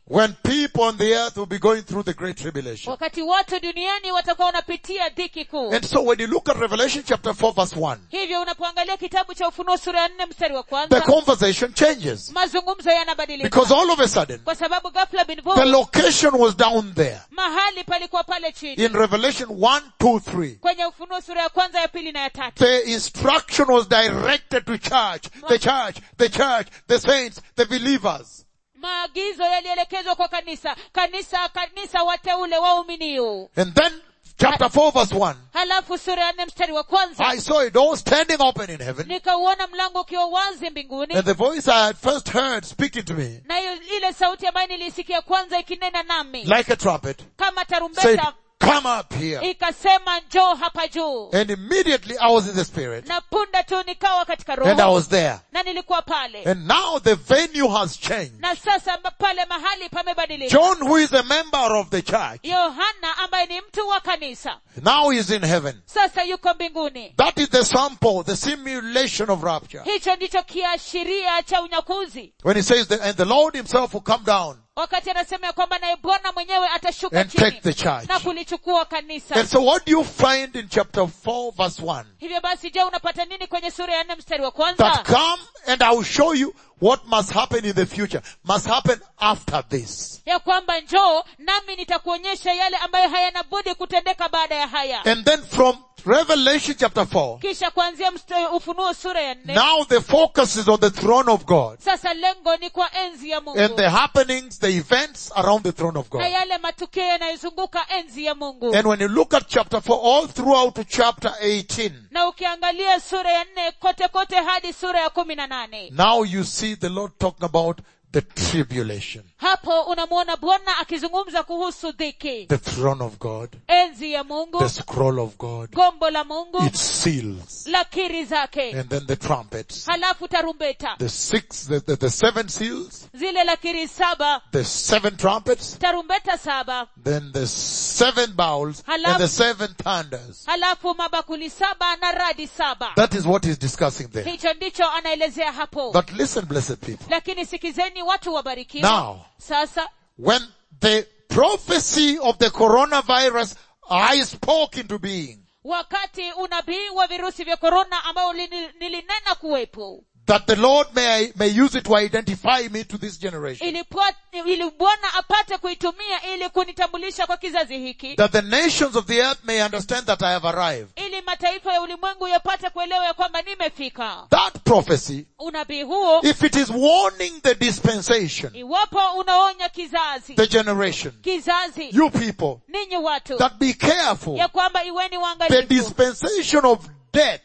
[SPEAKER 1] when people on the earth will be going through the great tribulation.
[SPEAKER 2] wakati watu duniani watakuwa wanapitia dhiki kuu
[SPEAKER 1] And so when you look at Revelation chapter 4 verse 1,
[SPEAKER 2] hivyo unapoangalia kitabu cha ufunuo sura ya nne mstari wa
[SPEAKER 1] the
[SPEAKER 2] kwanza
[SPEAKER 1] conversation changes.
[SPEAKER 2] mazungumzo yanabadilika
[SPEAKER 1] Because all of a sudden,
[SPEAKER 2] kwa sababu ghafla bin vu
[SPEAKER 1] the location was down there.
[SPEAKER 2] mahali palikuwa pale chini
[SPEAKER 1] In Revelation 1, 2, 3.
[SPEAKER 2] kwenye ufunuo sura ya kwanza ya pili na ya tatu
[SPEAKER 1] The instruction was directed to church, the church, the church, the saints, the believers.
[SPEAKER 2] maagizo yalielekezwa kwa kanisa kanisa kanisa wateule wauminiu
[SPEAKER 1] And then chapter 4 verse 1.
[SPEAKER 2] halafu sura ya nne mstari wa kwanza
[SPEAKER 1] I saw a door standing open in heaven
[SPEAKER 2] nikauona mlango ukiwa wazi mbinguni
[SPEAKER 1] and the voice I had first heard speaking to me
[SPEAKER 2] na hiyo ile sauti ambayo nilisikia kwanza ikinena nami
[SPEAKER 1] like a trumpet
[SPEAKER 2] kama
[SPEAKER 1] said,
[SPEAKER 2] tarumbeta
[SPEAKER 1] come up here.
[SPEAKER 2] ikasema njoo hapa juu
[SPEAKER 1] And immediately I was in the spirit
[SPEAKER 2] na punde tu nikawa katika
[SPEAKER 1] and I
[SPEAKER 2] roho
[SPEAKER 1] was there.
[SPEAKER 2] na nilikuwa pale
[SPEAKER 1] And now the venue has changed.
[SPEAKER 2] na sasa ma- pale mahali pamebadilika
[SPEAKER 1] John, who is a member of the church,
[SPEAKER 2] yohana ambaye ni mtu wa kanisa
[SPEAKER 1] now is in heaven.
[SPEAKER 2] sasa yuko mbinguni
[SPEAKER 1] That is the sample, the simulation of rapture.
[SPEAKER 2] hicho ndicho kiashiria cha unyakuzi
[SPEAKER 1] When he says that, and the Lord himself will come down
[SPEAKER 2] wakati anasema ya kwamba naye bwana mwenyewe atashuka
[SPEAKER 1] and take
[SPEAKER 2] chini
[SPEAKER 1] the church.
[SPEAKER 2] na kulichukua kanisa
[SPEAKER 1] And so what do you find in chapter 4 verse 1?
[SPEAKER 2] hivyo basi je unapata nini kwenye sura ya nne mstari wa
[SPEAKER 1] That
[SPEAKER 2] kwanza
[SPEAKER 1] come and I will show you what must happen in the future. Must happen after this.
[SPEAKER 2] ya kwamba njoo nami nitakuonyesha yale ambayo hayana budi kutendeka baada ya haya
[SPEAKER 1] And then from Revelation chapter 4,
[SPEAKER 2] kisha kuanzia msta- ufunuo sura ya nne
[SPEAKER 1] now the focus is on the throne of God.
[SPEAKER 2] sasa lengo ni kwa enzi ya mungu
[SPEAKER 1] and the happenings, the events around the throne of
[SPEAKER 2] na
[SPEAKER 1] God.
[SPEAKER 2] yale matukio yanayozunguka enzi ya mungu
[SPEAKER 1] And when you look at chapter 4 all throughout to chapter 18,
[SPEAKER 2] na ukiangalia sura ya nne kote kote hadi sura ya kumi na nane
[SPEAKER 1] now you see the Lord talking about the tribulation,
[SPEAKER 2] hapo unamwona bwana akizungumza kuhusu dhiki
[SPEAKER 1] the throne of God,
[SPEAKER 2] enzi ya mungu
[SPEAKER 1] the scroll of God,
[SPEAKER 2] gombo la mungu
[SPEAKER 1] its seals,
[SPEAKER 2] lakiri zake
[SPEAKER 1] and then the trumpets,
[SPEAKER 2] halafu tarumbeta
[SPEAKER 1] the six, the, the, the seven seals,
[SPEAKER 2] zile lakiri saba
[SPEAKER 1] the seven trumpets,
[SPEAKER 2] tarumbeta saba
[SPEAKER 1] then the seven bowls, and
[SPEAKER 2] Halafu-
[SPEAKER 1] the seven thunders.
[SPEAKER 2] halafu mabakuli saba na radi saba
[SPEAKER 1] That is what he's discussing there.
[SPEAKER 2] hicho ndicho anaelezea hapo
[SPEAKER 1] But listen, blessed people.
[SPEAKER 2] lakini sikizeni watu wabarikiwa
[SPEAKER 1] Now,
[SPEAKER 2] sasa
[SPEAKER 1] when the prophecy of the coronavirus I spoke into being,
[SPEAKER 2] wakati unabii wa virusi vya korona ambao lini- nilinena kuwepo
[SPEAKER 1] that the Lord may, may use it to identify me to this generation,
[SPEAKER 2] ili pwa- ili bwana apate kuitumia ili kunitambulisha kwa kizazi hiki
[SPEAKER 1] that the nations of the earth may understand that I have arrived.
[SPEAKER 2] ili mataifa ya ulimwengu yapate kuelewa ya kwamba nimefika
[SPEAKER 1] That prophecy,
[SPEAKER 2] unabii huo
[SPEAKER 1] if it is warning the dispensation,
[SPEAKER 2] iwapo unaonya kizazi
[SPEAKER 1] the generation,
[SPEAKER 2] kizazi
[SPEAKER 1] you people,
[SPEAKER 2] ninyi watu
[SPEAKER 1] that be careful.
[SPEAKER 2] ya kwamba iweni
[SPEAKER 1] The
[SPEAKER 2] waangalifu
[SPEAKER 1] dispensation of death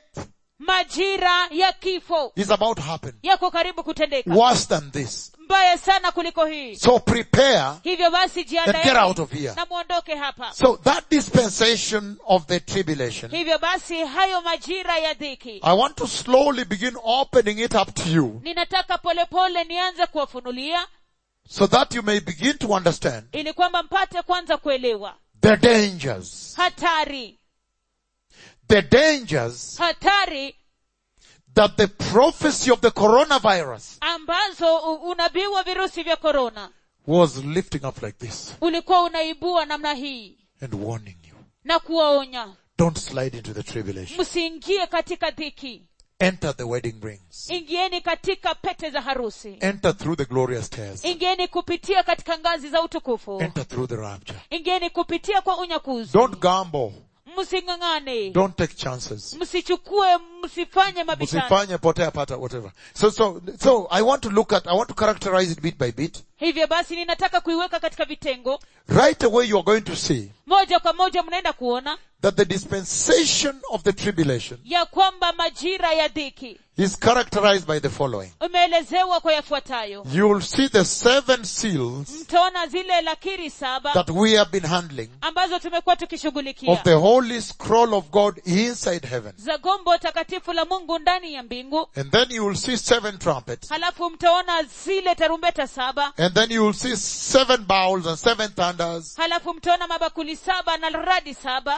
[SPEAKER 2] majira ya kifo
[SPEAKER 1] is about to happen.
[SPEAKER 2] yako karibu kutendeka
[SPEAKER 1] Worse than this.
[SPEAKER 2] mbaya sana kuliko hii
[SPEAKER 1] So prepare
[SPEAKER 2] hivyo basi
[SPEAKER 1] and get out
[SPEAKER 2] jiandaeni
[SPEAKER 1] of here.
[SPEAKER 2] na mwondoke hapa
[SPEAKER 1] So that dispensation of the tribulation,
[SPEAKER 2] hivyo basi hayo majira ya dhiki
[SPEAKER 1] I want to slowly begin opening it up to you
[SPEAKER 2] ninataka polepole nianze kuwafunulia
[SPEAKER 1] so that you may begin to understand
[SPEAKER 2] ili kwamba mpate kwanza kuelewa
[SPEAKER 1] the dangers,
[SPEAKER 2] hatari
[SPEAKER 1] the dangers
[SPEAKER 2] hatari
[SPEAKER 1] that the prophecy of the coronavirus
[SPEAKER 2] ambazo u- unabii wa virusi vya korona
[SPEAKER 1] was lifting up like this
[SPEAKER 2] ulikuwa unaibua namna hii
[SPEAKER 1] and warning you.
[SPEAKER 2] na kuwaonya
[SPEAKER 1] Don't slide into the tribulation.
[SPEAKER 2] msiingie katika dhiki
[SPEAKER 1] Enter the wedding rings.
[SPEAKER 2] ingieni katika pete za harusi
[SPEAKER 1] Enter through the glorious stairs.
[SPEAKER 2] ingieni kupitia katika ngazi za utukufu
[SPEAKER 1] Enter through the rapture.
[SPEAKER 2] ingieni kupitia kwa unyakuzi
[SPEAKER 1] Don't gamble.
[SPEAKER 2] msing'ang'ane
[SPEAKER 1] Don't take chances.
[SPEAKER 2] msichukue msifanye mabishano
[SPEAKER 1] Msifanye potea pata whatever. So, so, so I want to look at, I want to characterize it bit by bit.
[SPEAKER 2] hivyo basi ninataka kuiweka katika vitengo
[SPEAKER 1] Right away you are going to see
[SPEAKER 2] moja kwa moja mnaenda kuona
[SPEAKER 1] that the dispensation of the tribulation
[SPEAKER 2] ya kwamba majira ya dhiki
[SPEAKER 1] is characterized by the following.
[SPEAKER 2] imeelezewa kwa yafuatayo
[SPEAKER 1] You will see the seven seals
[SPEAKER 2] mtaona zile lakiri saba
[SPEAKER 1] that we have been handling
[SPEAKER 2] ambazo tumekuwa
[SPEAKER 1] of
[SPEAKER 2] tukishughulikia
[SPEAKER 1] the holy scroll of God inside heaven.
[SPEAKER 2] za gombo takatifu la mungu ndani ya mbingu
[SPEAKER 1] And then you will see seven trumpets.
[SPEAKER 2] halafu mtaona zile tarumbeta saba
[SPEAKER 1] And then you will see seven bowls and seven thunders.
[SPEAKER 2] halafu mtaona mabakuli saba na radi saba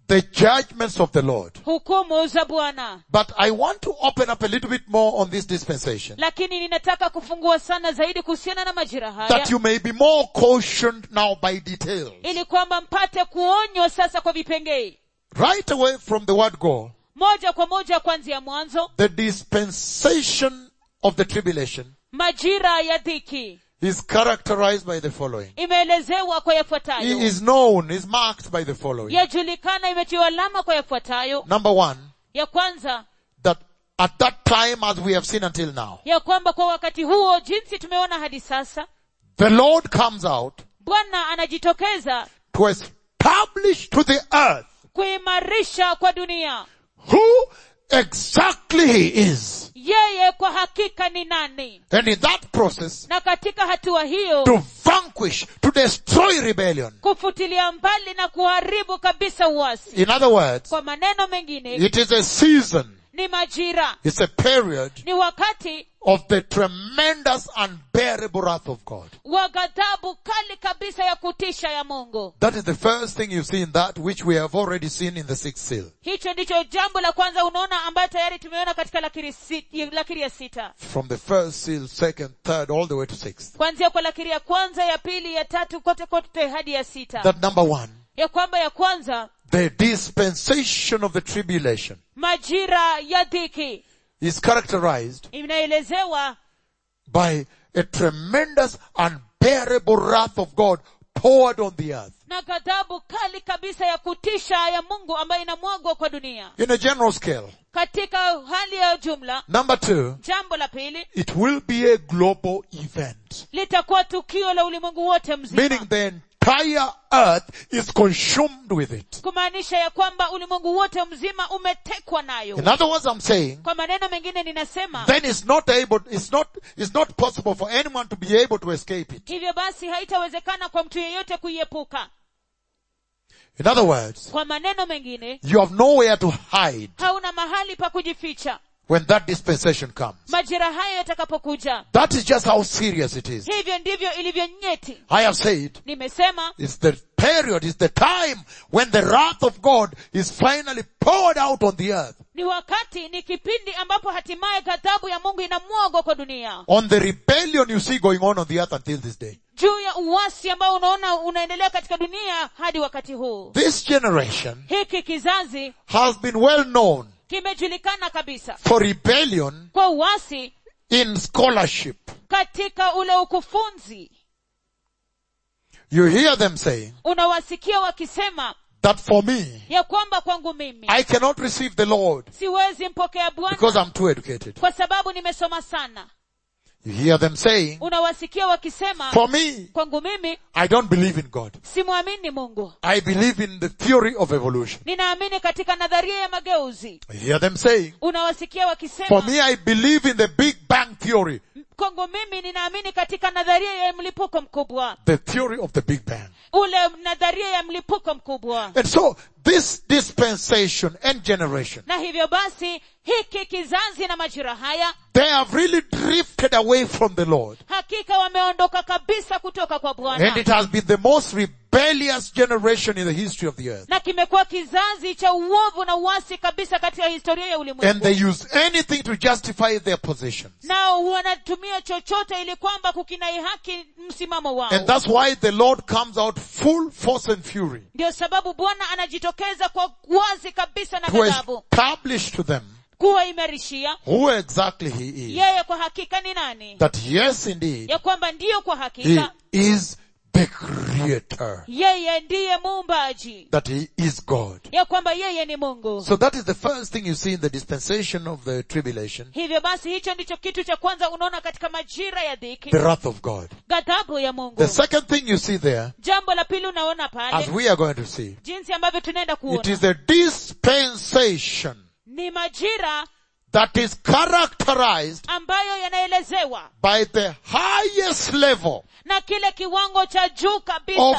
[SPEAKER 1] the judgments of the Lord.
[SPEAKER 2] hukumu za bwana
[SPEAKER 1] But I want to open up a little bit more on this dispensation.
[SPEAKER 2] lakini ninataka kufungua sana zaidi kuhusiana na majira haya
[SPEAKER 1] That you may be more cautioned now by details.
[SPEAKER 2] ili kwamba mpate kuonywa sasa kwa vipengee
[SPEAKER 1] Right away from the word go,
[SPEAKER 2] moja kwa moja kuanzia mwanzo
[SPEAKER 1] the dispensation of the tribulation
[SPEAKER 2] majira ya dhiki
[SPEAKER 1] is characterized by the following.
[SPEAKER 2] imeelezewa kwa
[SPEAKER 1] He
[SPEAKER 2] yafuatayo
[SPEAKER 1] is known, is marked by the following.
[SPEAKER 2] yajulikana imetiwa alama kwa yafuatayo
[SPEAKER 1] Number one,
[SPEAKER 2] ya kwanza
[SPEAKER 1] that at that time as we have seen until now,
[SPEAKER 2] ya kwamba kwa wakati huo jinsi tumeona hadi sasa
[SPEAKER 1] the Lord comes out
[SPEAKER 2] bwana anajitokeza
[SPEAKER 1] to establish to the earth
[SPEAKER 2] kuimarisha kwa dunia
[SPEAKER 1] who exactly he is.
[SPEAKER 2] yeye kwa hakika ni nani
[SPEAKER 1] And in that process,
[SPEAKER 2] na katika hatua hiyo
[SPEAKER 1] to vanquish, to destroy rebellion.
[SPEAKER 2] kufutilia mbali na kuharibu kabisa uasi
[SPEAKER 1] In other words,
[SPEAKER 2] kwa maneno mengine
[SPEAKER 1] it is a season,
[SPEAKER 2] ni majira
[SPEAKER 1] it's a period
[SPEAKER 2] ni wakati
[SPEAKER 1] of the tremendous unbearable wrath of God.
[SPEAKER 2] wa ghadhabu kali kabisa ya kutisha ya mungu
[SPEAKER 1] That is the first thing you see in that which we have already seen in the sixth seal.
[SPEAKER 2] hicho ndicho jambo la kwanza unaona ambayo tayari tumeona katika lakiri, si, lakiri ya sita
[SPEAKER 1] From the first seal, second, third, all the way to sixth.
[SPEAKER 2] kuanzia kwa lakiri ya kwanza ya pili ya tatu kote kote hadi ya sita
[SPEAKER 1] That number one,
[SPEAKER 2] ya kwamba ya kwanza
[SPEAKER 1] the dispensation of the tribulation
[SPEAKER 2] majira ya dhiki
[SPEAKER 1] is characterized
[SPEAKER 2] inaelezewa
[SPEAKER 1] by a tremendous unbearable wrath of God poured on the earth.
[SPEAKER 2] na ghadhabu kali kabisa ya kutisha ya mungu ambayo inamwagwa kwa dunia
[SPEAKER 1] In a general scale.
[SPEAKER 2] katika hali ya jumla
[SPEAKER 1] Number two,
[SPEAKER 2] jambo la pili
[SPEAKER 1] it will be a global event.
[SPEAKER 2] litakuwa tukio la ulimwengu wote
[SPEAKER 1] Meaning
[SPEAKER 2] mzima
[SPEAKER 1] the entire earth is consumed with it.
[SPEAKER 2] kumaanisha ya kwamba ulimwengu wote mzima umetekwa nayo
[SPEAKER 1] In other words, I'm saying,
[SPEAKER 2] kwa maneno mengine ninasema
[SPEAKER 1] then it's not able, it's not, it's not possible for anyone to be able to escape it.
[SPEAKER 2] hivyo basi haitawezekana kwa mtu yeyote kuiepuka
[SPEAKER 1] In other words,
[SPEAKER 2] kwa maneno mengine
[SPEAKER 1] you have nowhere to hide
[SPEAKER 2] hauna mahali pa kujificha
[SPEAKER 1] when that dispensation comes.
[SPEAKER 2] majira hayo yatakapokuja
[SPEAKER 1] That is just how serious it is.
[SPEAKER 2] hivyo ndivyo ilivyo nyeti
[SPEAKER 1] I have said,
[SPEAKER 2] nimesema
[SPEAKER 1] it's the period, it's the time when the wrath of God is finally poured out on the earth.
[SPEAKER 2] ni wakati ni kipindi ambapo hatimaye ghadhabu ya mungu inamwagwa kwa dunia
[SPEAKER 1] On the rebellion you see going on on the earth until this day.
[SPEAKER 2] juu ya uwasi ambao unaona unaendelea katika dunia hadi wakati huu
[SPEAKER 1] This generation
[SPEAKER 2] hiki kizazi
[SPEAKER 1] has been well known
[SPEAKER 2] kimejulikana kabisa
[SPEAKER 1] for rebellion
[SPEAKER 2] kwa uwasi
[SPEAKER 1] in scholarship.
[SPEAKER 2] katika ule ukufunzi
[SPEAKER 1] You hear them saying
[SPEAKER 2] unawasikia wakisema
[SPEAKER 1] that for me,
[SPEAKER 2] ya kwamba kwangu mimi
[SPEAKER 1] I cannot receive the Lord
[SPEAKER 2] siwezi mpokea
[SPEAKER 1] because
[SPEAKER 2] bwana
[SPEAKER 1] I'm too educated.
[SPEAKER 2] kwa sababu nimesoma sana
[SPEAKER 1] You hear them saying,
[SPEAKER 2] unawasikia wakisema
[SPEAKER 1] for me,
[SPEAKER 2] kwangu mimi
[SPEAKER 1] I don't believe in God.
[SPEAKER 2] simwamini mungu
[SPEAKER 1] I believe in the theory of evolution.
[SPEAKER 2] ninaamini katika nadharia ya mageuzi
[SPEAKER 1] You hear them saying,
[SPEAKER 2] unawasikia
[SPEAKER 1] for
[SPEAKER 2] wakisema
[SPEAKER 1] me, I believe in the Big Bang theory.
[SPEAKER 2] kwangu mimi ninaamini katika nadharia ya mlipuko mkubwa
[SPEAKER 1] The theory of the Big Bang.
[SPEAKER 2] ule nadharia ya mlipuko mkubwa
[SPEAKER 1] And so, this dispensation and generation,
[SPEAKER 2] na hivyo basi hiki kizazi na majira haya
[SPEAKER 1] they have really drifted away from the Lord.
[SPEAKER 2] hakika wameondoka kabisa kutoka kwa
[SPEAKER 1] And
[SPEAKER 2] bwana
[SPEAKER 1] it has been the most rebellious generation in the history of the earth.
[SPEAKER 2] na kimekuwa kizazi cha uovu na uasi kabisa katika historia ya
[SPEAKER 1] And
[SPEAKER 2] ulimwengu
[SPEAKER 1] they use anything to justify their positions.
[SPEAKER 2] nao wanatumia chochote ili kwamba kukinai haki msimamo wao
[SPEAKER 1] And that's why the Lord comes out full force and fury
[SPEAKER 2] ndio sababu bwana anajitokeza kwa wazi kabisa na
[SPEAKER 1] to
[SPEAKER 2] ghadhabu
[SPEAKER 1] establish to them
[SPEAKER 2] kuwaimarishia
[SPEAKER 1] who exactly He is.
[SPEAKER 2] yeye kwa hakika ni nani
[SPEAKER 1] That yes indeed,
[SPEAKER 2] ya kwamba ndiyo kwa
[SPEAKER 1] He
[SPEAKER 2] hakika
[SPEAKER 1] is the creator.
[SPEAKER 2] yeye ndiye muumbaji
[SPEAKER 1] That He is God.
[SPEAKER 2] ya kwamba yeye ni mungu
[SPEAKER 1] So that is the first thing you see in the dispensation of the tribulation,
[SPEAKER 2] hivyo basi hicho ndicho kitu cha kwanza unaona katika majira ya dhiki
[SPEAKER 1] the wrath of God.
[SPEAKER 2] ghadhabu ya mungu
[SPEAKER 1] The second thing you see there,
[SPEAKER 2] jambo la pili unaona
[SPEAKER 1] as
[SPEAKER 2] pale
[SPEAKER 1] we are going to see,
[SPEAKER 2] jinsi ambavyo tunaenda
[SPEAKER 1] it
[SPEAKER 2] kuona
[SPEAKER 1] is the dispensation
[SPEAKER 2] ni majira
[SPEAKER 1] that is characterized
[SPEAKER 2] ambayo yanaelezewa
[SPEAKER 1] by the highest level
[SPEAKER 2] na kile kiwango cha juu
[SPEAKER 1] of
[SPEAKER 2] kabisa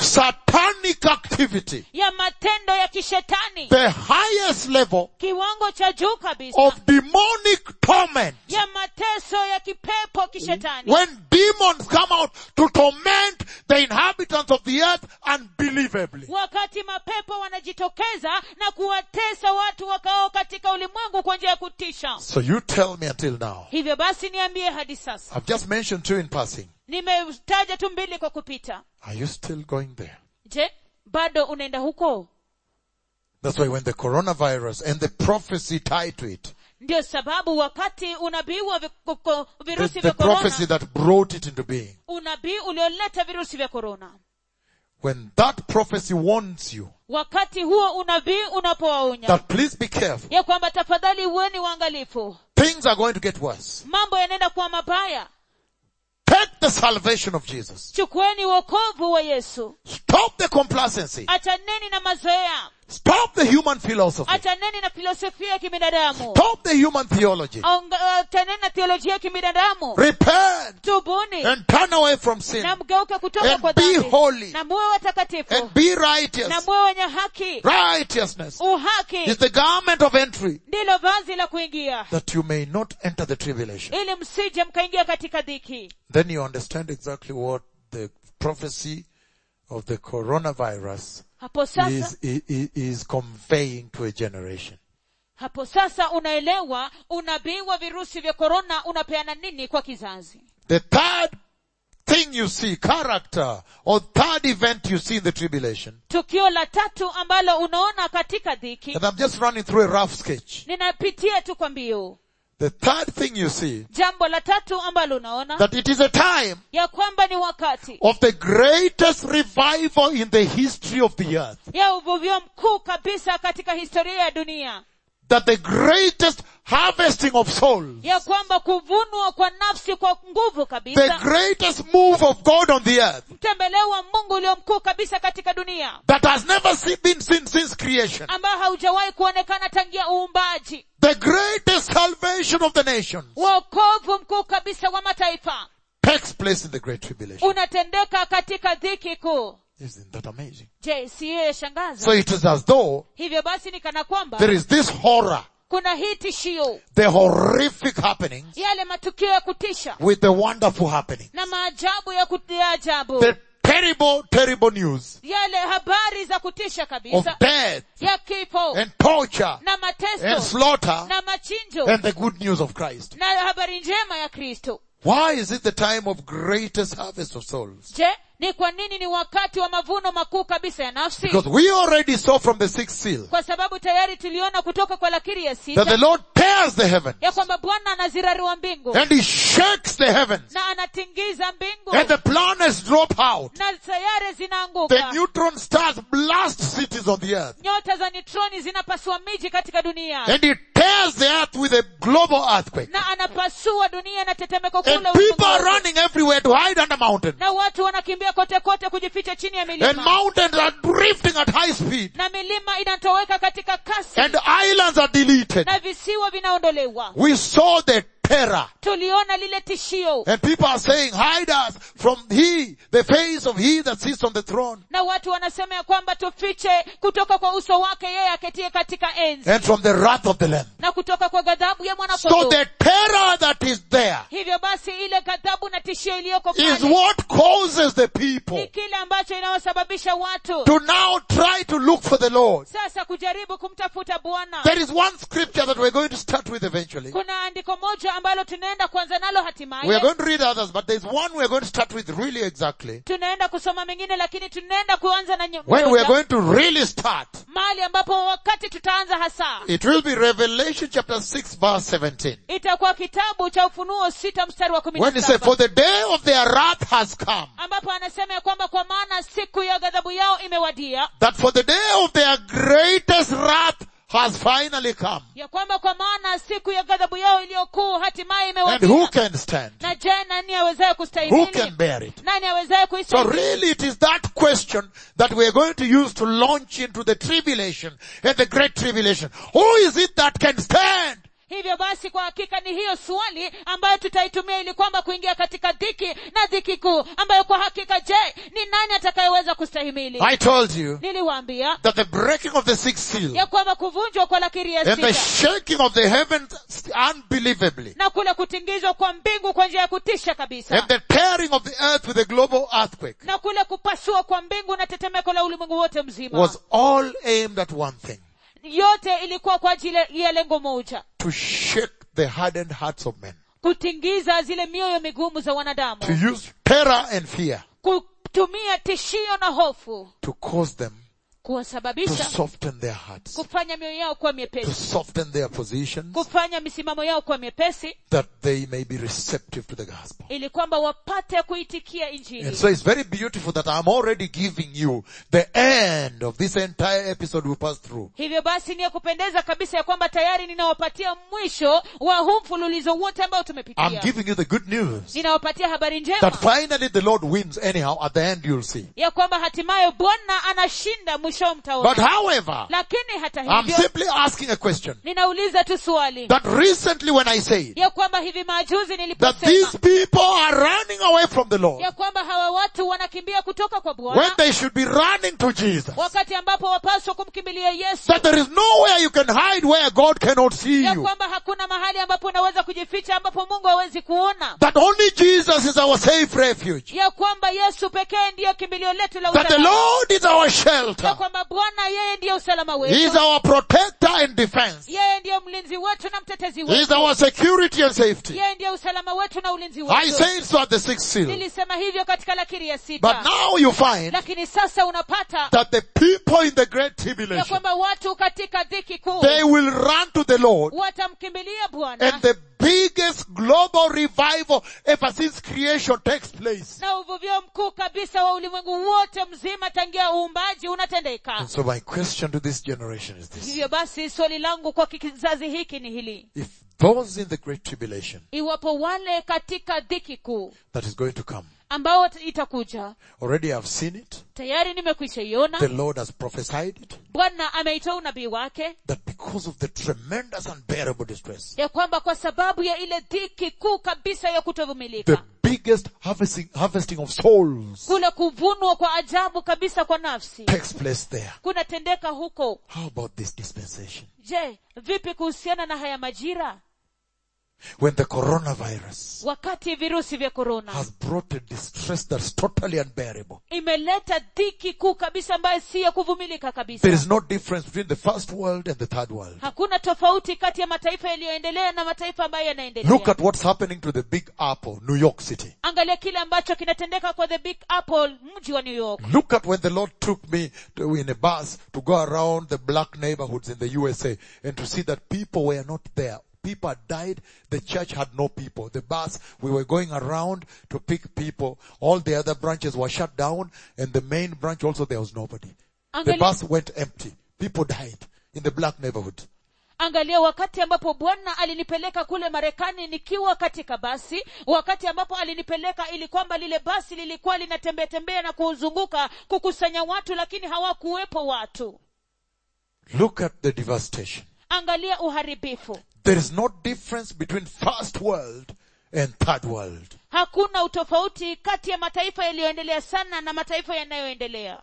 [SPEAKER 1] satanic activity,
[SPEAKER 2] ya matendo ya kishetani
[SPEAKER 1] the highest level
[SPEAKER 2] kiwango cha juu kabisa
[SPEAKER 1] of demonic torment.
[SPEAKER 2] ya mateso ya kipepo kishetani
[SPEAKER 1] When demons come out to torment the inhabitants of the earth unbelievably.
[SPEAKER 2] wakati mapepo wanajitokeza na kuwatesa watu wakao katika ulimwengu kwa njia ya kutisha
[SPEAKER 1] So you tell me until now.
[SPEAKER 2] hivyo basi niambie hadi sasa
[SPEAKER 1] I've just mentioned two in passing.
[SPEAKER 2] nimetaja tu mbili kwa kupita
[SPEAKER 1] Are you still going there?
[SPEAKER 2] je bado unaenda huko
[SPEAKER 1] That's why when the coronavirus and the prophecy tied to it,
[SPEAKER 2] ndio sababu wakati unabii wa vi- kuko-
[SPEAKER 1] the,
[SPEAKER 2] virusi
[SPEAKER 1] the
[SPEAKER 2] vya
[SPEAKER 1] prophecy
[SPEAKER 2] korona
[SPEAKER 1] that brought it into being,
[SPEAKER 2] unabii ulioleta virusi vya korona
[SPEAKER 1] when that prophecy warns you
[SPEAKER 2] wakati huo unabii unapowaonya
[SPEAKER 1] that please be careful,
[SPEAKER 2] ya kwamba tafadhali uweni waangalifu
[SPEAKER 1] things are going to get worse.
[SPEAKER 2] mambo yanaenda kuwa mabaya
[SPEAKER 1] Take the salvation of Jesus.
[SPEAKER 2] chukueni wokovu wa yesu
[SPEAKER 1] Stop the complacency.
[SPEAKER 2] achaneni na mazoea
[SPEAKER 1] Stop the human philosophy.
[SPEAKER 2] achaneni na filosofia ya kibinadamu
[SPEAKER 1] Stop the human theology.
[SPEAKER 2] Onga- achaneni na theolojia ya kibinadamu
[SPEAKER 1] Repent
[SPEAKER 2] tubuni
[SPEAKER 1] and turn away from sin
[SPEAKER 2] na mgeuke kutoka
[SPEAKER 1] And
[SPEAKER 2] kwa
[SPEAKER 1] be
[SPEAKER 2] dhambi
[SPEAKER 1] holy.
[SPEAKER 2] na muwe watakatifu
[SPEAKER 1] and be
[SPEAKER 2] na
[SPEAKER 1] righteous.
[SPEAKER 2] muwe wenye haki
[SPEAKER 1] Righteousness
[SPEAKER 2] uhaki
[SPEAKER 1] is the garment of entry
[SPEAKER 2] ndilo vazi la kuingia
[SPEAKER 1] that you may not enter the tribulation.
[SPEAKER 2] ili msije mkaingia katika dhiki
[SPEAKER 1] Then you understand exactly what the prophecy of the coronavirus
[SPEAKER 2] hapo sasa
[SPEAKER 1] is, is, is conveying to a generation.
[SPEAKER 2] hapo sasa unaelewa unabii wa virusi vya korona unapeana nini kwa kizazi
[SPEAKER 1] The third thing you see, character, or third event you see in the tribulation,
[SPEAKER 2] tukio la tatu ambalo unaona katika dhiki
[SPEAKER 1] and I'm just running through a rough sketch.
[SPEAKER 2] ninapitia tu kwa mbio
[SPEAKER 1] The third thing you see,
[SPEAKER 2] jambo la tatu ambalo unaona
[SPEAKER 1] that it is a time
[SPEAKER 2] ya kwamba ni wakati
[SPEAKER 1] of the greatest revival in the history of the earth.
[SPEAKER 2] ya uvuvio mkuu kabisa katika historia ya dunia
[SPEAKER 1] That the greatest harvesting of souls,
[SPEAKER 2] ya kwamba kuvunwa kwa nafsi kwa nguvu
[SPEAKER 1] the
[SPEAKER 2] kabisa
[SPEAKER 1] greatest move of God on the earth
[SPEAKER 2] mtembeleo wa mungu ulio mkuu kabisa katika dunia
[SPEAKER 1] that has never se- been seen since creation.
[SPEAKER 2] ambao haujawahi kuonekana tangia uumbaji
[SPEAKER 1] The greatest salvation of the nations
[SPEAKER 2] wokovu mkuu kabisa wa mataifa
[SPEAKER 1] takes place in the great tribulation.
[SPEAKER 2] unatendeka katika dhiki kuu
[SPEAKER 1] Isn't that amazing?
[SPEAKER 2] je siyo yashangaza
[SPEAKER 1] So it is as though
[SPEAKER 2] hivyo basi ni kana kwamba
[SPEAKER 1] there is this horror,
[SPEAKER 2] kuna hii tishio
[SPEAKER 1] the horrific happenings
[SPEAKER 2] yale matukio ya kutisha
[SPEAKER 1] with the wonderful happening.
[SPEAKER 2] na maajabu ya kut- ya ajabu
[SPEAKER 1] The terrible, terrible news
[SPEAKER 2] yale habari za kutisha
[SPEAKER 1] of
[SPEAKER 2] kabisa
[SPEAKER 1] death
[SPEAKER 2] ya kifo
[SPEAKER 1] and torture
[SPEAKER 2] na
[SPEAKER 1] and
[SPEAKER 2] mateso
[SPEAKER 1] slaughter
[SPEAKER 2] na machinjo
[SPEAKER 1] and the good news of Christ.
[SPEAKER 2] na habari njema ya kristo
[SPEAKER 1] Why is it the time of greatest harvest of souls?
[SPEAKER 2] je ni kwa nini ni wakati wa mavuno makuu kabisa ya nafsi
[SPEAKER 1] Because we already saw from the sixth seal
[SPEAKER 2] kwa sababu tayari tuliona kutoka kwa lakiri ya
[SPEAKER 1] that the
[SPEAKER 2] sita
[SPEAKER 1] Lord tears the heaven
[SPEAKER 2] ya kwamba bwana anazirarua mbingu
[SPEAKER 1] and he shakes the heavens
[SPEAKER 2] na anatingiza mbingu
[SPEAKER 1] and the planets drop out.
[SPEAKER 2] na sayare
[SPEAKER 1] The
[SPEAKER 2] zinaanguka
[SPEAKER 1] neutron stars blast cities on the earth
[SPEAKER 2] nyota za nitroni zinapasua miji katika dunia
[SPEAKER 1] and he tears the earth with a global earthquake.
[SPEAKER 2] na anapasua dunia na tetemeko
[SPEAKER 1] And
[SPEAKER 2] kule
[SPEAKER 1] people are
[SPEAKER 2] ulimwenguni.
[SPEAKER 1] running everywhere to hide under mountains.
[SPEAKER 2] na watu wanakimbia kote kote kujificha chini ya
[SPEAKER 1] And
[SPEAKER 2] milima
[SPEAKER 1] mountains are drifting at high speed.
[SPEAKER 2] na milima inatoweka katika kasi
[SPEAKER 1] And islands are deleted.
[SPEAKER 2] na visiwa vinaondolewa
[SPEAKER 1] We saw the terror.
[SPEAKER 2] tuliona lile tishio
[SPEAKER 1] And people are saying, hide us from he, the face of he that sits on the throne.
[SPEAKER 2] na watu wanasema ya kwamba tufiche kutoka kwa uso wake yeye aketie katika enzi
[SPEAKER 1] And from the wrath of the Lamb.
[SPEAKER 2] na kutoka kwa ghadhabu ya
[SPEAKER 1] So
[SPEAKER 2] mwanakondoo
[SPEAKER 1] the terror that is there
[SPEAKER 2] hivyo basi ile ghadhabu na tishio iliyoko
[SPEAKER 1] is
[SPEAKER 2] pale
[SPEAKER 1] what causes the
[SPEAKER 2] ni
[SPEAKER 1] people
[SPEAKER 2] kile ambacho inawasababisha watu
[SPEAKER 1] to now try to look for the Lord.
[SPEAKER 2] sasa kujaribu kumtafuta bwana
[SPEAKER 1] There is one scripture that we're going to start with eventually.
[SPEAKER 2] kuna andiko moja ambalo tunaenda kuanza nalo
[SPEAKER 1] We are
[SPEAKER 2] hatimaye
[SPEAKER 1] going to read others, but there's one we're going to start with really exactly.
[SPEAKER 2] tunaenda kusoma mengine lakini tunaenda kuanza na nye-
[SPEAKER 1] When we
[SPEAKER 2] moja,
[SPEAKER 1] are going to really start,
[SPEAKER 2] mahali ambapo wakati tutaanza hasa
[SPEAKER 1] it will be Revelation chapter 6 verse 17.
[SPEAKER 2] itakuwa kitabu cha ufunuo sita mstari wa kumi
[SPEAKER 1] When
[SPEAKER 2] na
[SPEAKER 1] he said, for
[SPEAKER 2] saba
[SPEAKER 1] the day of their wrath has come,
[SPEAKER 2] ambapo anasema ya kwamba kwa maana siku ya ghadhabu yao imewadia
[SPEAKER 1] that for the day of their greatest wrath has finally come.
[SPEAKER 2] ya kwamba kwa maana siku ya ghadhabu yao iliyokuu hatimaye
[SPEAKER 1] And who
[SPEAKER 2] imewadia
[SPEAKER 1] can stand?
[SPEAKER 2] na je nani awezaye
[SPEAKER 1] Who
[SPEAKER 2] kustahimili
[SPEAKER 1] can bear it?
[SPEAKER 2] nani awezaye
[SPEAKER 1] So
[SPEAKER 2] kuistahimili
[SPEAKER 1] really it is that question that we are going to use to launch into the tribulation and the great tribulation. Who is it that can stand?
[SPEAKER 2] hivyo basi kwa hakika ni hiyo ndiyo swali ambayo tutaitumia ili kwamba kuingia katika dhiki na dhiki kuu ambayo kwa hakika je ni nani atakayeweza kustahimili
[SPEAKER 1] I told you
[SPEAKER 2] niliwaambia
[SPEAKER 1] that the breaking of the sixth seal
[SPEAKER 2] ya kwamba kuvunjwa kwa lakiri ya
[SPEAKER 1] and the
[SPEAKER 2] sita
[SPEAKER 1] shaking of the heavens unbelievably
[SPEAKER 2] na kule kutingizwa kwa mbingu kwa njia ya kutisha kabisa
[SPEAKER 1] and the tearing of the earth with a global earthquake
[SPEAKER 2] na kule kupasua kwa mbingu na tetemeko la ulimwengu wote mzima
[SPEAKER 1] was all aimed at one thing.
[SPEAKER 2] yote ilikuwa kwa ajili ya lengo moja
[SPEAKER 1] To shake the hardened hearts of men.
[SPEAKER 2] kutingiza zile mioyo migumu za wanadamu
[SPEAKER 1] To use terror and fear
[SPEAKER 2] kutumia tishio na hofu
[SPEAKER 1] to cause them to
[SPEAKER 2] kuwasababisha
[SPEAKER 1] soften their hearts.
[SPEAKER 2] kufanya mioyo yao kuwa
[SPEAKER 1] To
[SPEAKER 2] miepesi
[SPEAKER 1] soften their positions
[SPEAKER 2] kufanya misimamo yao kuwa miepesi
[SPEAKER 1] that they may be receptive to the gospel.
[SPEAKER 2] ili kwamba wapate kuitikia
[SPEAKER 1] And
[SPEAKER 2] injili
[SPEAKER 1] so it's very beautiful that I'm already giving you the end of this entire episode we passed through.
[SPEAKER 2] hivyo basi ni ya kupendeza kabisa ya kwamba tayari ninawapatia mwisho wa huu mfululizo wote ambao
[SPEAKER 1] I'm
[SPEAKER 2] tumepitia
[SPEAKER 1] giving you the good news
[SPEAKER 2] ninawapatia habari njema
[SPEAKER 1] that finally the Lord wins anyhow. At the end you'll see.
[SPEAKER 2] ya kwamba hatimaye bwana anashinda mwisho
[SPEAKER 1] But
[SPEAKER 2] mtaona
[SPEAKER 1] however,
[SPEAKER 2] lakini hata
[SPEAKER 1] I'm
[SPEAKER 2] hivyo
[SPEAKER 1] simply asking a question.
[SPEAKER 2] ninauliza tu swali
[SPEAKER 1] That recently when I said
[SPEAKER 2] ya kwamba hivi majuzi
[SPEAKER 1] that
[SPEAKER 2] niliposema
[SPEAKER 1] these people are running away from the Lord
[SPEAKER 2] ya kwamba hawa watu wanakimbia kutoka kwa
[SPEAKER 1] when
[SPEAKER 2] bwana
[SPEAKER 1] they should be running to Jesus.
[SPEAKER 2] wakati ambapo wapaswa kumkimbilia yesu
[SPEAKER 1] That there is nowhere you can hide where God cannot see
[SPEAKER 2] ya
[SPEAKER 1] you.
[SPEAKER 2] kwamba hakuna mahali ambapo unaweza kujificha ambapo mungu hawezi kuona
[SPEAKER 1] That only Jesus is our safe refuge.
[SPEAKER 2] ya kwamba yesu pekee ndiyo kimbilio letu la
[SPEAKER 1] That the
[SPEAKER 2] usalama
[SPEAKER 1] Lord is our
[SPEAKER 2] ya
[SPEAKER 1] shelter.
[SPEAKER 2] kwamba bwana yeye ndiyo usalama
[SPEAKER 1] He is
[SPEAKER 2] wetu
[SPEAKER 1] our protector and defense.
[SPEAKER 2] yeye ndiyo mlinzi wetu na mtetezi
[SPEAKER 1] He is
[SPEAKER 2] wetu
[SPEAKER 1] our security and safety.
[SPEAKER 2] yeye ndiyo usalama wetu na ulinzi
[SPEAKER 1] I
[SPEAKER 2] wetu
[SPEAKER 1] said so at the sixth seal.
[SPEAKER 2] nilisema hivyo katika lakiri ya
[SPEAKER 1] But
[SPEAKER 2] sita
[SPEAKER 1] now you find
[SPEAKER 2] lakini sasa unapata
[SPEAKER 1] that the people in the great
[SPEAKER 2] ya
[SPEAKER 1] tribulation,
[SPEAKER 2] kwamba watu katika dhiki kuu
[SPEAKER 1] they will run to the Lord
[SPEAKER 2] watamkimbilia bwana
[SPEAKER 1] and the biggest global revival ever since creation takes place.
[SPEAKER 2] na uvuvio mkuu kabisa wa ulimwengu wote mzima tangia uumbaji unatendeka
[SPEAKER 1] And so my question to this generation is this.
[SPEAKER 2] hivyo basi swali langu kwa kizazi hiki ni hili
[SPEAKER 1] If those in the great tribulation
[SPEAKER 2] iwapo wale katika dhiki kuu
[SPEAKER 1] that is going to come,
[SPEAKER 2] ambao itakuja
[SPEAKER 1] already I've seen it,
[SPEAKER 2] tayari nimekwisha iona
[SPEAKER 1] the Lord has prophesied it,
[SPEAKER 2] bwana ameitoa unabii wake
[SPEAKER 1] that because of the tremendous unbearable distress,
[SPEAKER 2] ya kwamba kwa sababu ya ile dhiki kuu kabisa ya
[SPEAKER 1] the
[SPEAKER 2] kutovumilika
[SPEAKER 1] biggest harvesting, harvesting of souls
[SPEAKER 2] kule kuvunwa kwa ajabu kabisa kwa nafsi
[SPEAKER 1] takes place there.
[SPEAKER 2] kunatendeka huko
[SPEAKER 1] How about this dispensation?
[SPEAKER 2] je vipi kuhusiana na haya majira
[SPEAKER 1] When the coronavirus
[SPEAKER 2] wakati virusi vya korona
[SPEAKER 1] has brought a distress that's totally unbearable.
[SPEAKER 2] imeleta dhiki kuu kabisa ambayo si ya kuvumilika kabisa
[SPEAKER 1] There is no difference between the first world and the third world.
[SPEAKER 2] hakuna tofauti kati ya mataifa yaliyoendelea na mataifa ambayo yanaendelea
[SPEAKER 1] Look at what's happening to the Big Apple, New York City.
[SPEAKER 2] angalia kile ambacho kinatendeka kwa the big apple mji wa new york
[SPEAKER 1] Look at when the Lord took me to, in a bus to go around the black neighborhoods in the USA and to see that people were not there. People had died. The church had no people. The bus, we were going around to pick people. All the other branches were shut down and the main branch also there was nobody. The
[SPEAKER 2] angalia,
[SPEAKER 1] bus went empty. People died in the black neighborhood.
[SPEAKER 2] angalia wakati ambapo bwana alinipeleka kule marekani nikiwa katika basi wakati ambapo alinipeleka ili kwamba lile basi lilikuwa linatembea tembea na kuzunguka kukusanya watu lakini hawakuwepo watu
[SPEAKER 1] Look at the devastation.
[SPEAKER 2] angalia uharibifu
[SPEAKER 1] There is no difference between first world and third world.
[SPEAKER 2] hakuna utofauti kati ya mataifa yaliyoendelea sana na mataifa yanayoendelea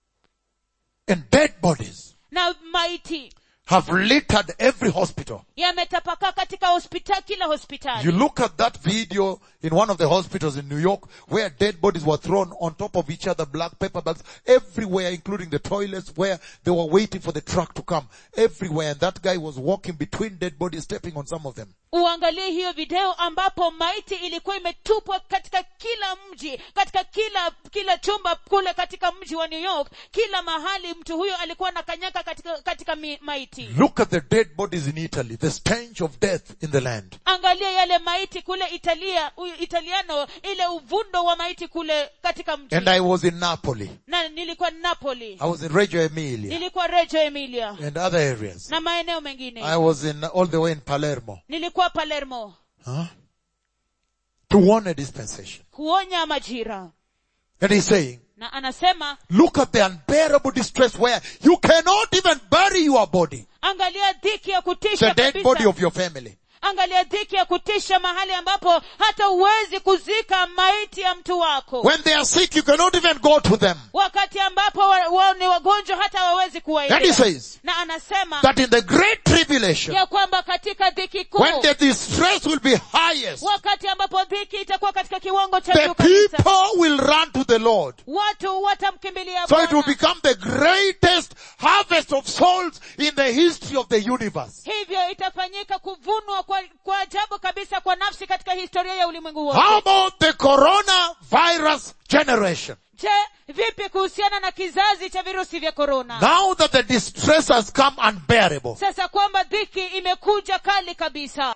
[SPEAKER 1] And dead bodies
[SPEAKER 2] na maiti
[SPEAKER 1] have littered every hospital.
[SPEAKER 2] yametapakaa katika hospitali kila
[SPEAKER 1] You
[SPEAKER 2] hospitali
[SPEAKER 1] look at that video in one of the hospitals in New York where dead bodies were thrown on top of each other, black paper bags, everywhere, including the toilets where they were waiting for the truck to come. Everywhere. And that guy was walking between dead bodies, stepping on some of them.
[SPEAKER 2] uangalie hiyo video ambapo maiti ilikuwa imetupwa katika kila mji katika kila kila chumba kule katika mji wa new york kila mahali mtu huyo alikuwa anakanyaka katika, katika mi, maiti
[SPEAKER 1] Look at the dead bodies in Italy, the stench of death in the land.
[SPEAKER 2] angalia yale maiti kule italia u- italiano ile uvundo wa maiti kule katika mji
[SPEAKER 1] And I was in Napoli.
[SPEAKER 2] na nilikuwa napoli
[SPEAKER 1] I was in Reggio Emilia
[SPEAKER 2] nilikuwa reggio emilia
[SPEAKER 1] and other areas.
[SPEAKER 2] na maeneo mengine
[SPEAKER 1] I was in all the way in Palermo.
[SPEAKER 2] nilikuwa palermo
[SPEAKER 1] Huh? To warn a dispensation.
[SPEAKER 2] kuonya majira
[SPEAKER 1] And he's saying,
[SPEAKER 2] na anasema
[SPEAKER 1] look at the unbearable distress where you cannot even bury your body.
[SPEAKER 2] angalia dhiki ya
[SPEAKER 1] The
[SPEAKER 2] kutisha
[SPEAKER 1] dead body
[SPEAKER 2] kabisa
[SPEAKER 1] of your family.
[SPEAKER 2] angalia dhiki ya kutisha mahali ambapo hata huwezi kuzika maiti ya mtu wako
[SPEAKER 1] When they are sick, you cannot even go to them.
[SPEAKER 2] wakati ambapo wa- wao ni wagonjwa hata hawawezi
[SPEAKER 1] And he
[SPEAKER 2] kuwaendea
[SPEAKER 1] says
[SPEAKER 2] na anasema
[SPEAKER 1] that in the great tribulation,
[SPEAKER 2] ya kwamba katika dhiki kuu
[SPEAKER 1] when the distress will be highest,
[SPEAKER 2] wakati ambapo dhiki itakuwa katika kiwango cha
[SPEAKER 1] the
[SPEAKER 2] juu kabisa
[SPEAKER 1] people will run to the Lord.
[SPEAKER 2] watu watamkimbilia
[SPEAKER 1] So it will
[SPEAKER 2] Bwana.
[SPEAKER 1] become the greatest harvest of souls in the history of the universe.
[SPEAKER 2] hivyo itafanyika kuvunwa kwa, kwa ajabu kabisa kwa nafsi katika historia ya ulimwengu
[SPEAKER 1] How
[SPEAKER 2] wote
[SPEAKER 1] about the coronavirus generation?
[SPEAKER 2] je vipi kuhusiana na kizazi cha virusi vya korona
[SPEAKER 1] Now that the distress has come unbearable,
[SPEAKER 2] sasa kwamba dhiki imekuja kali kabisa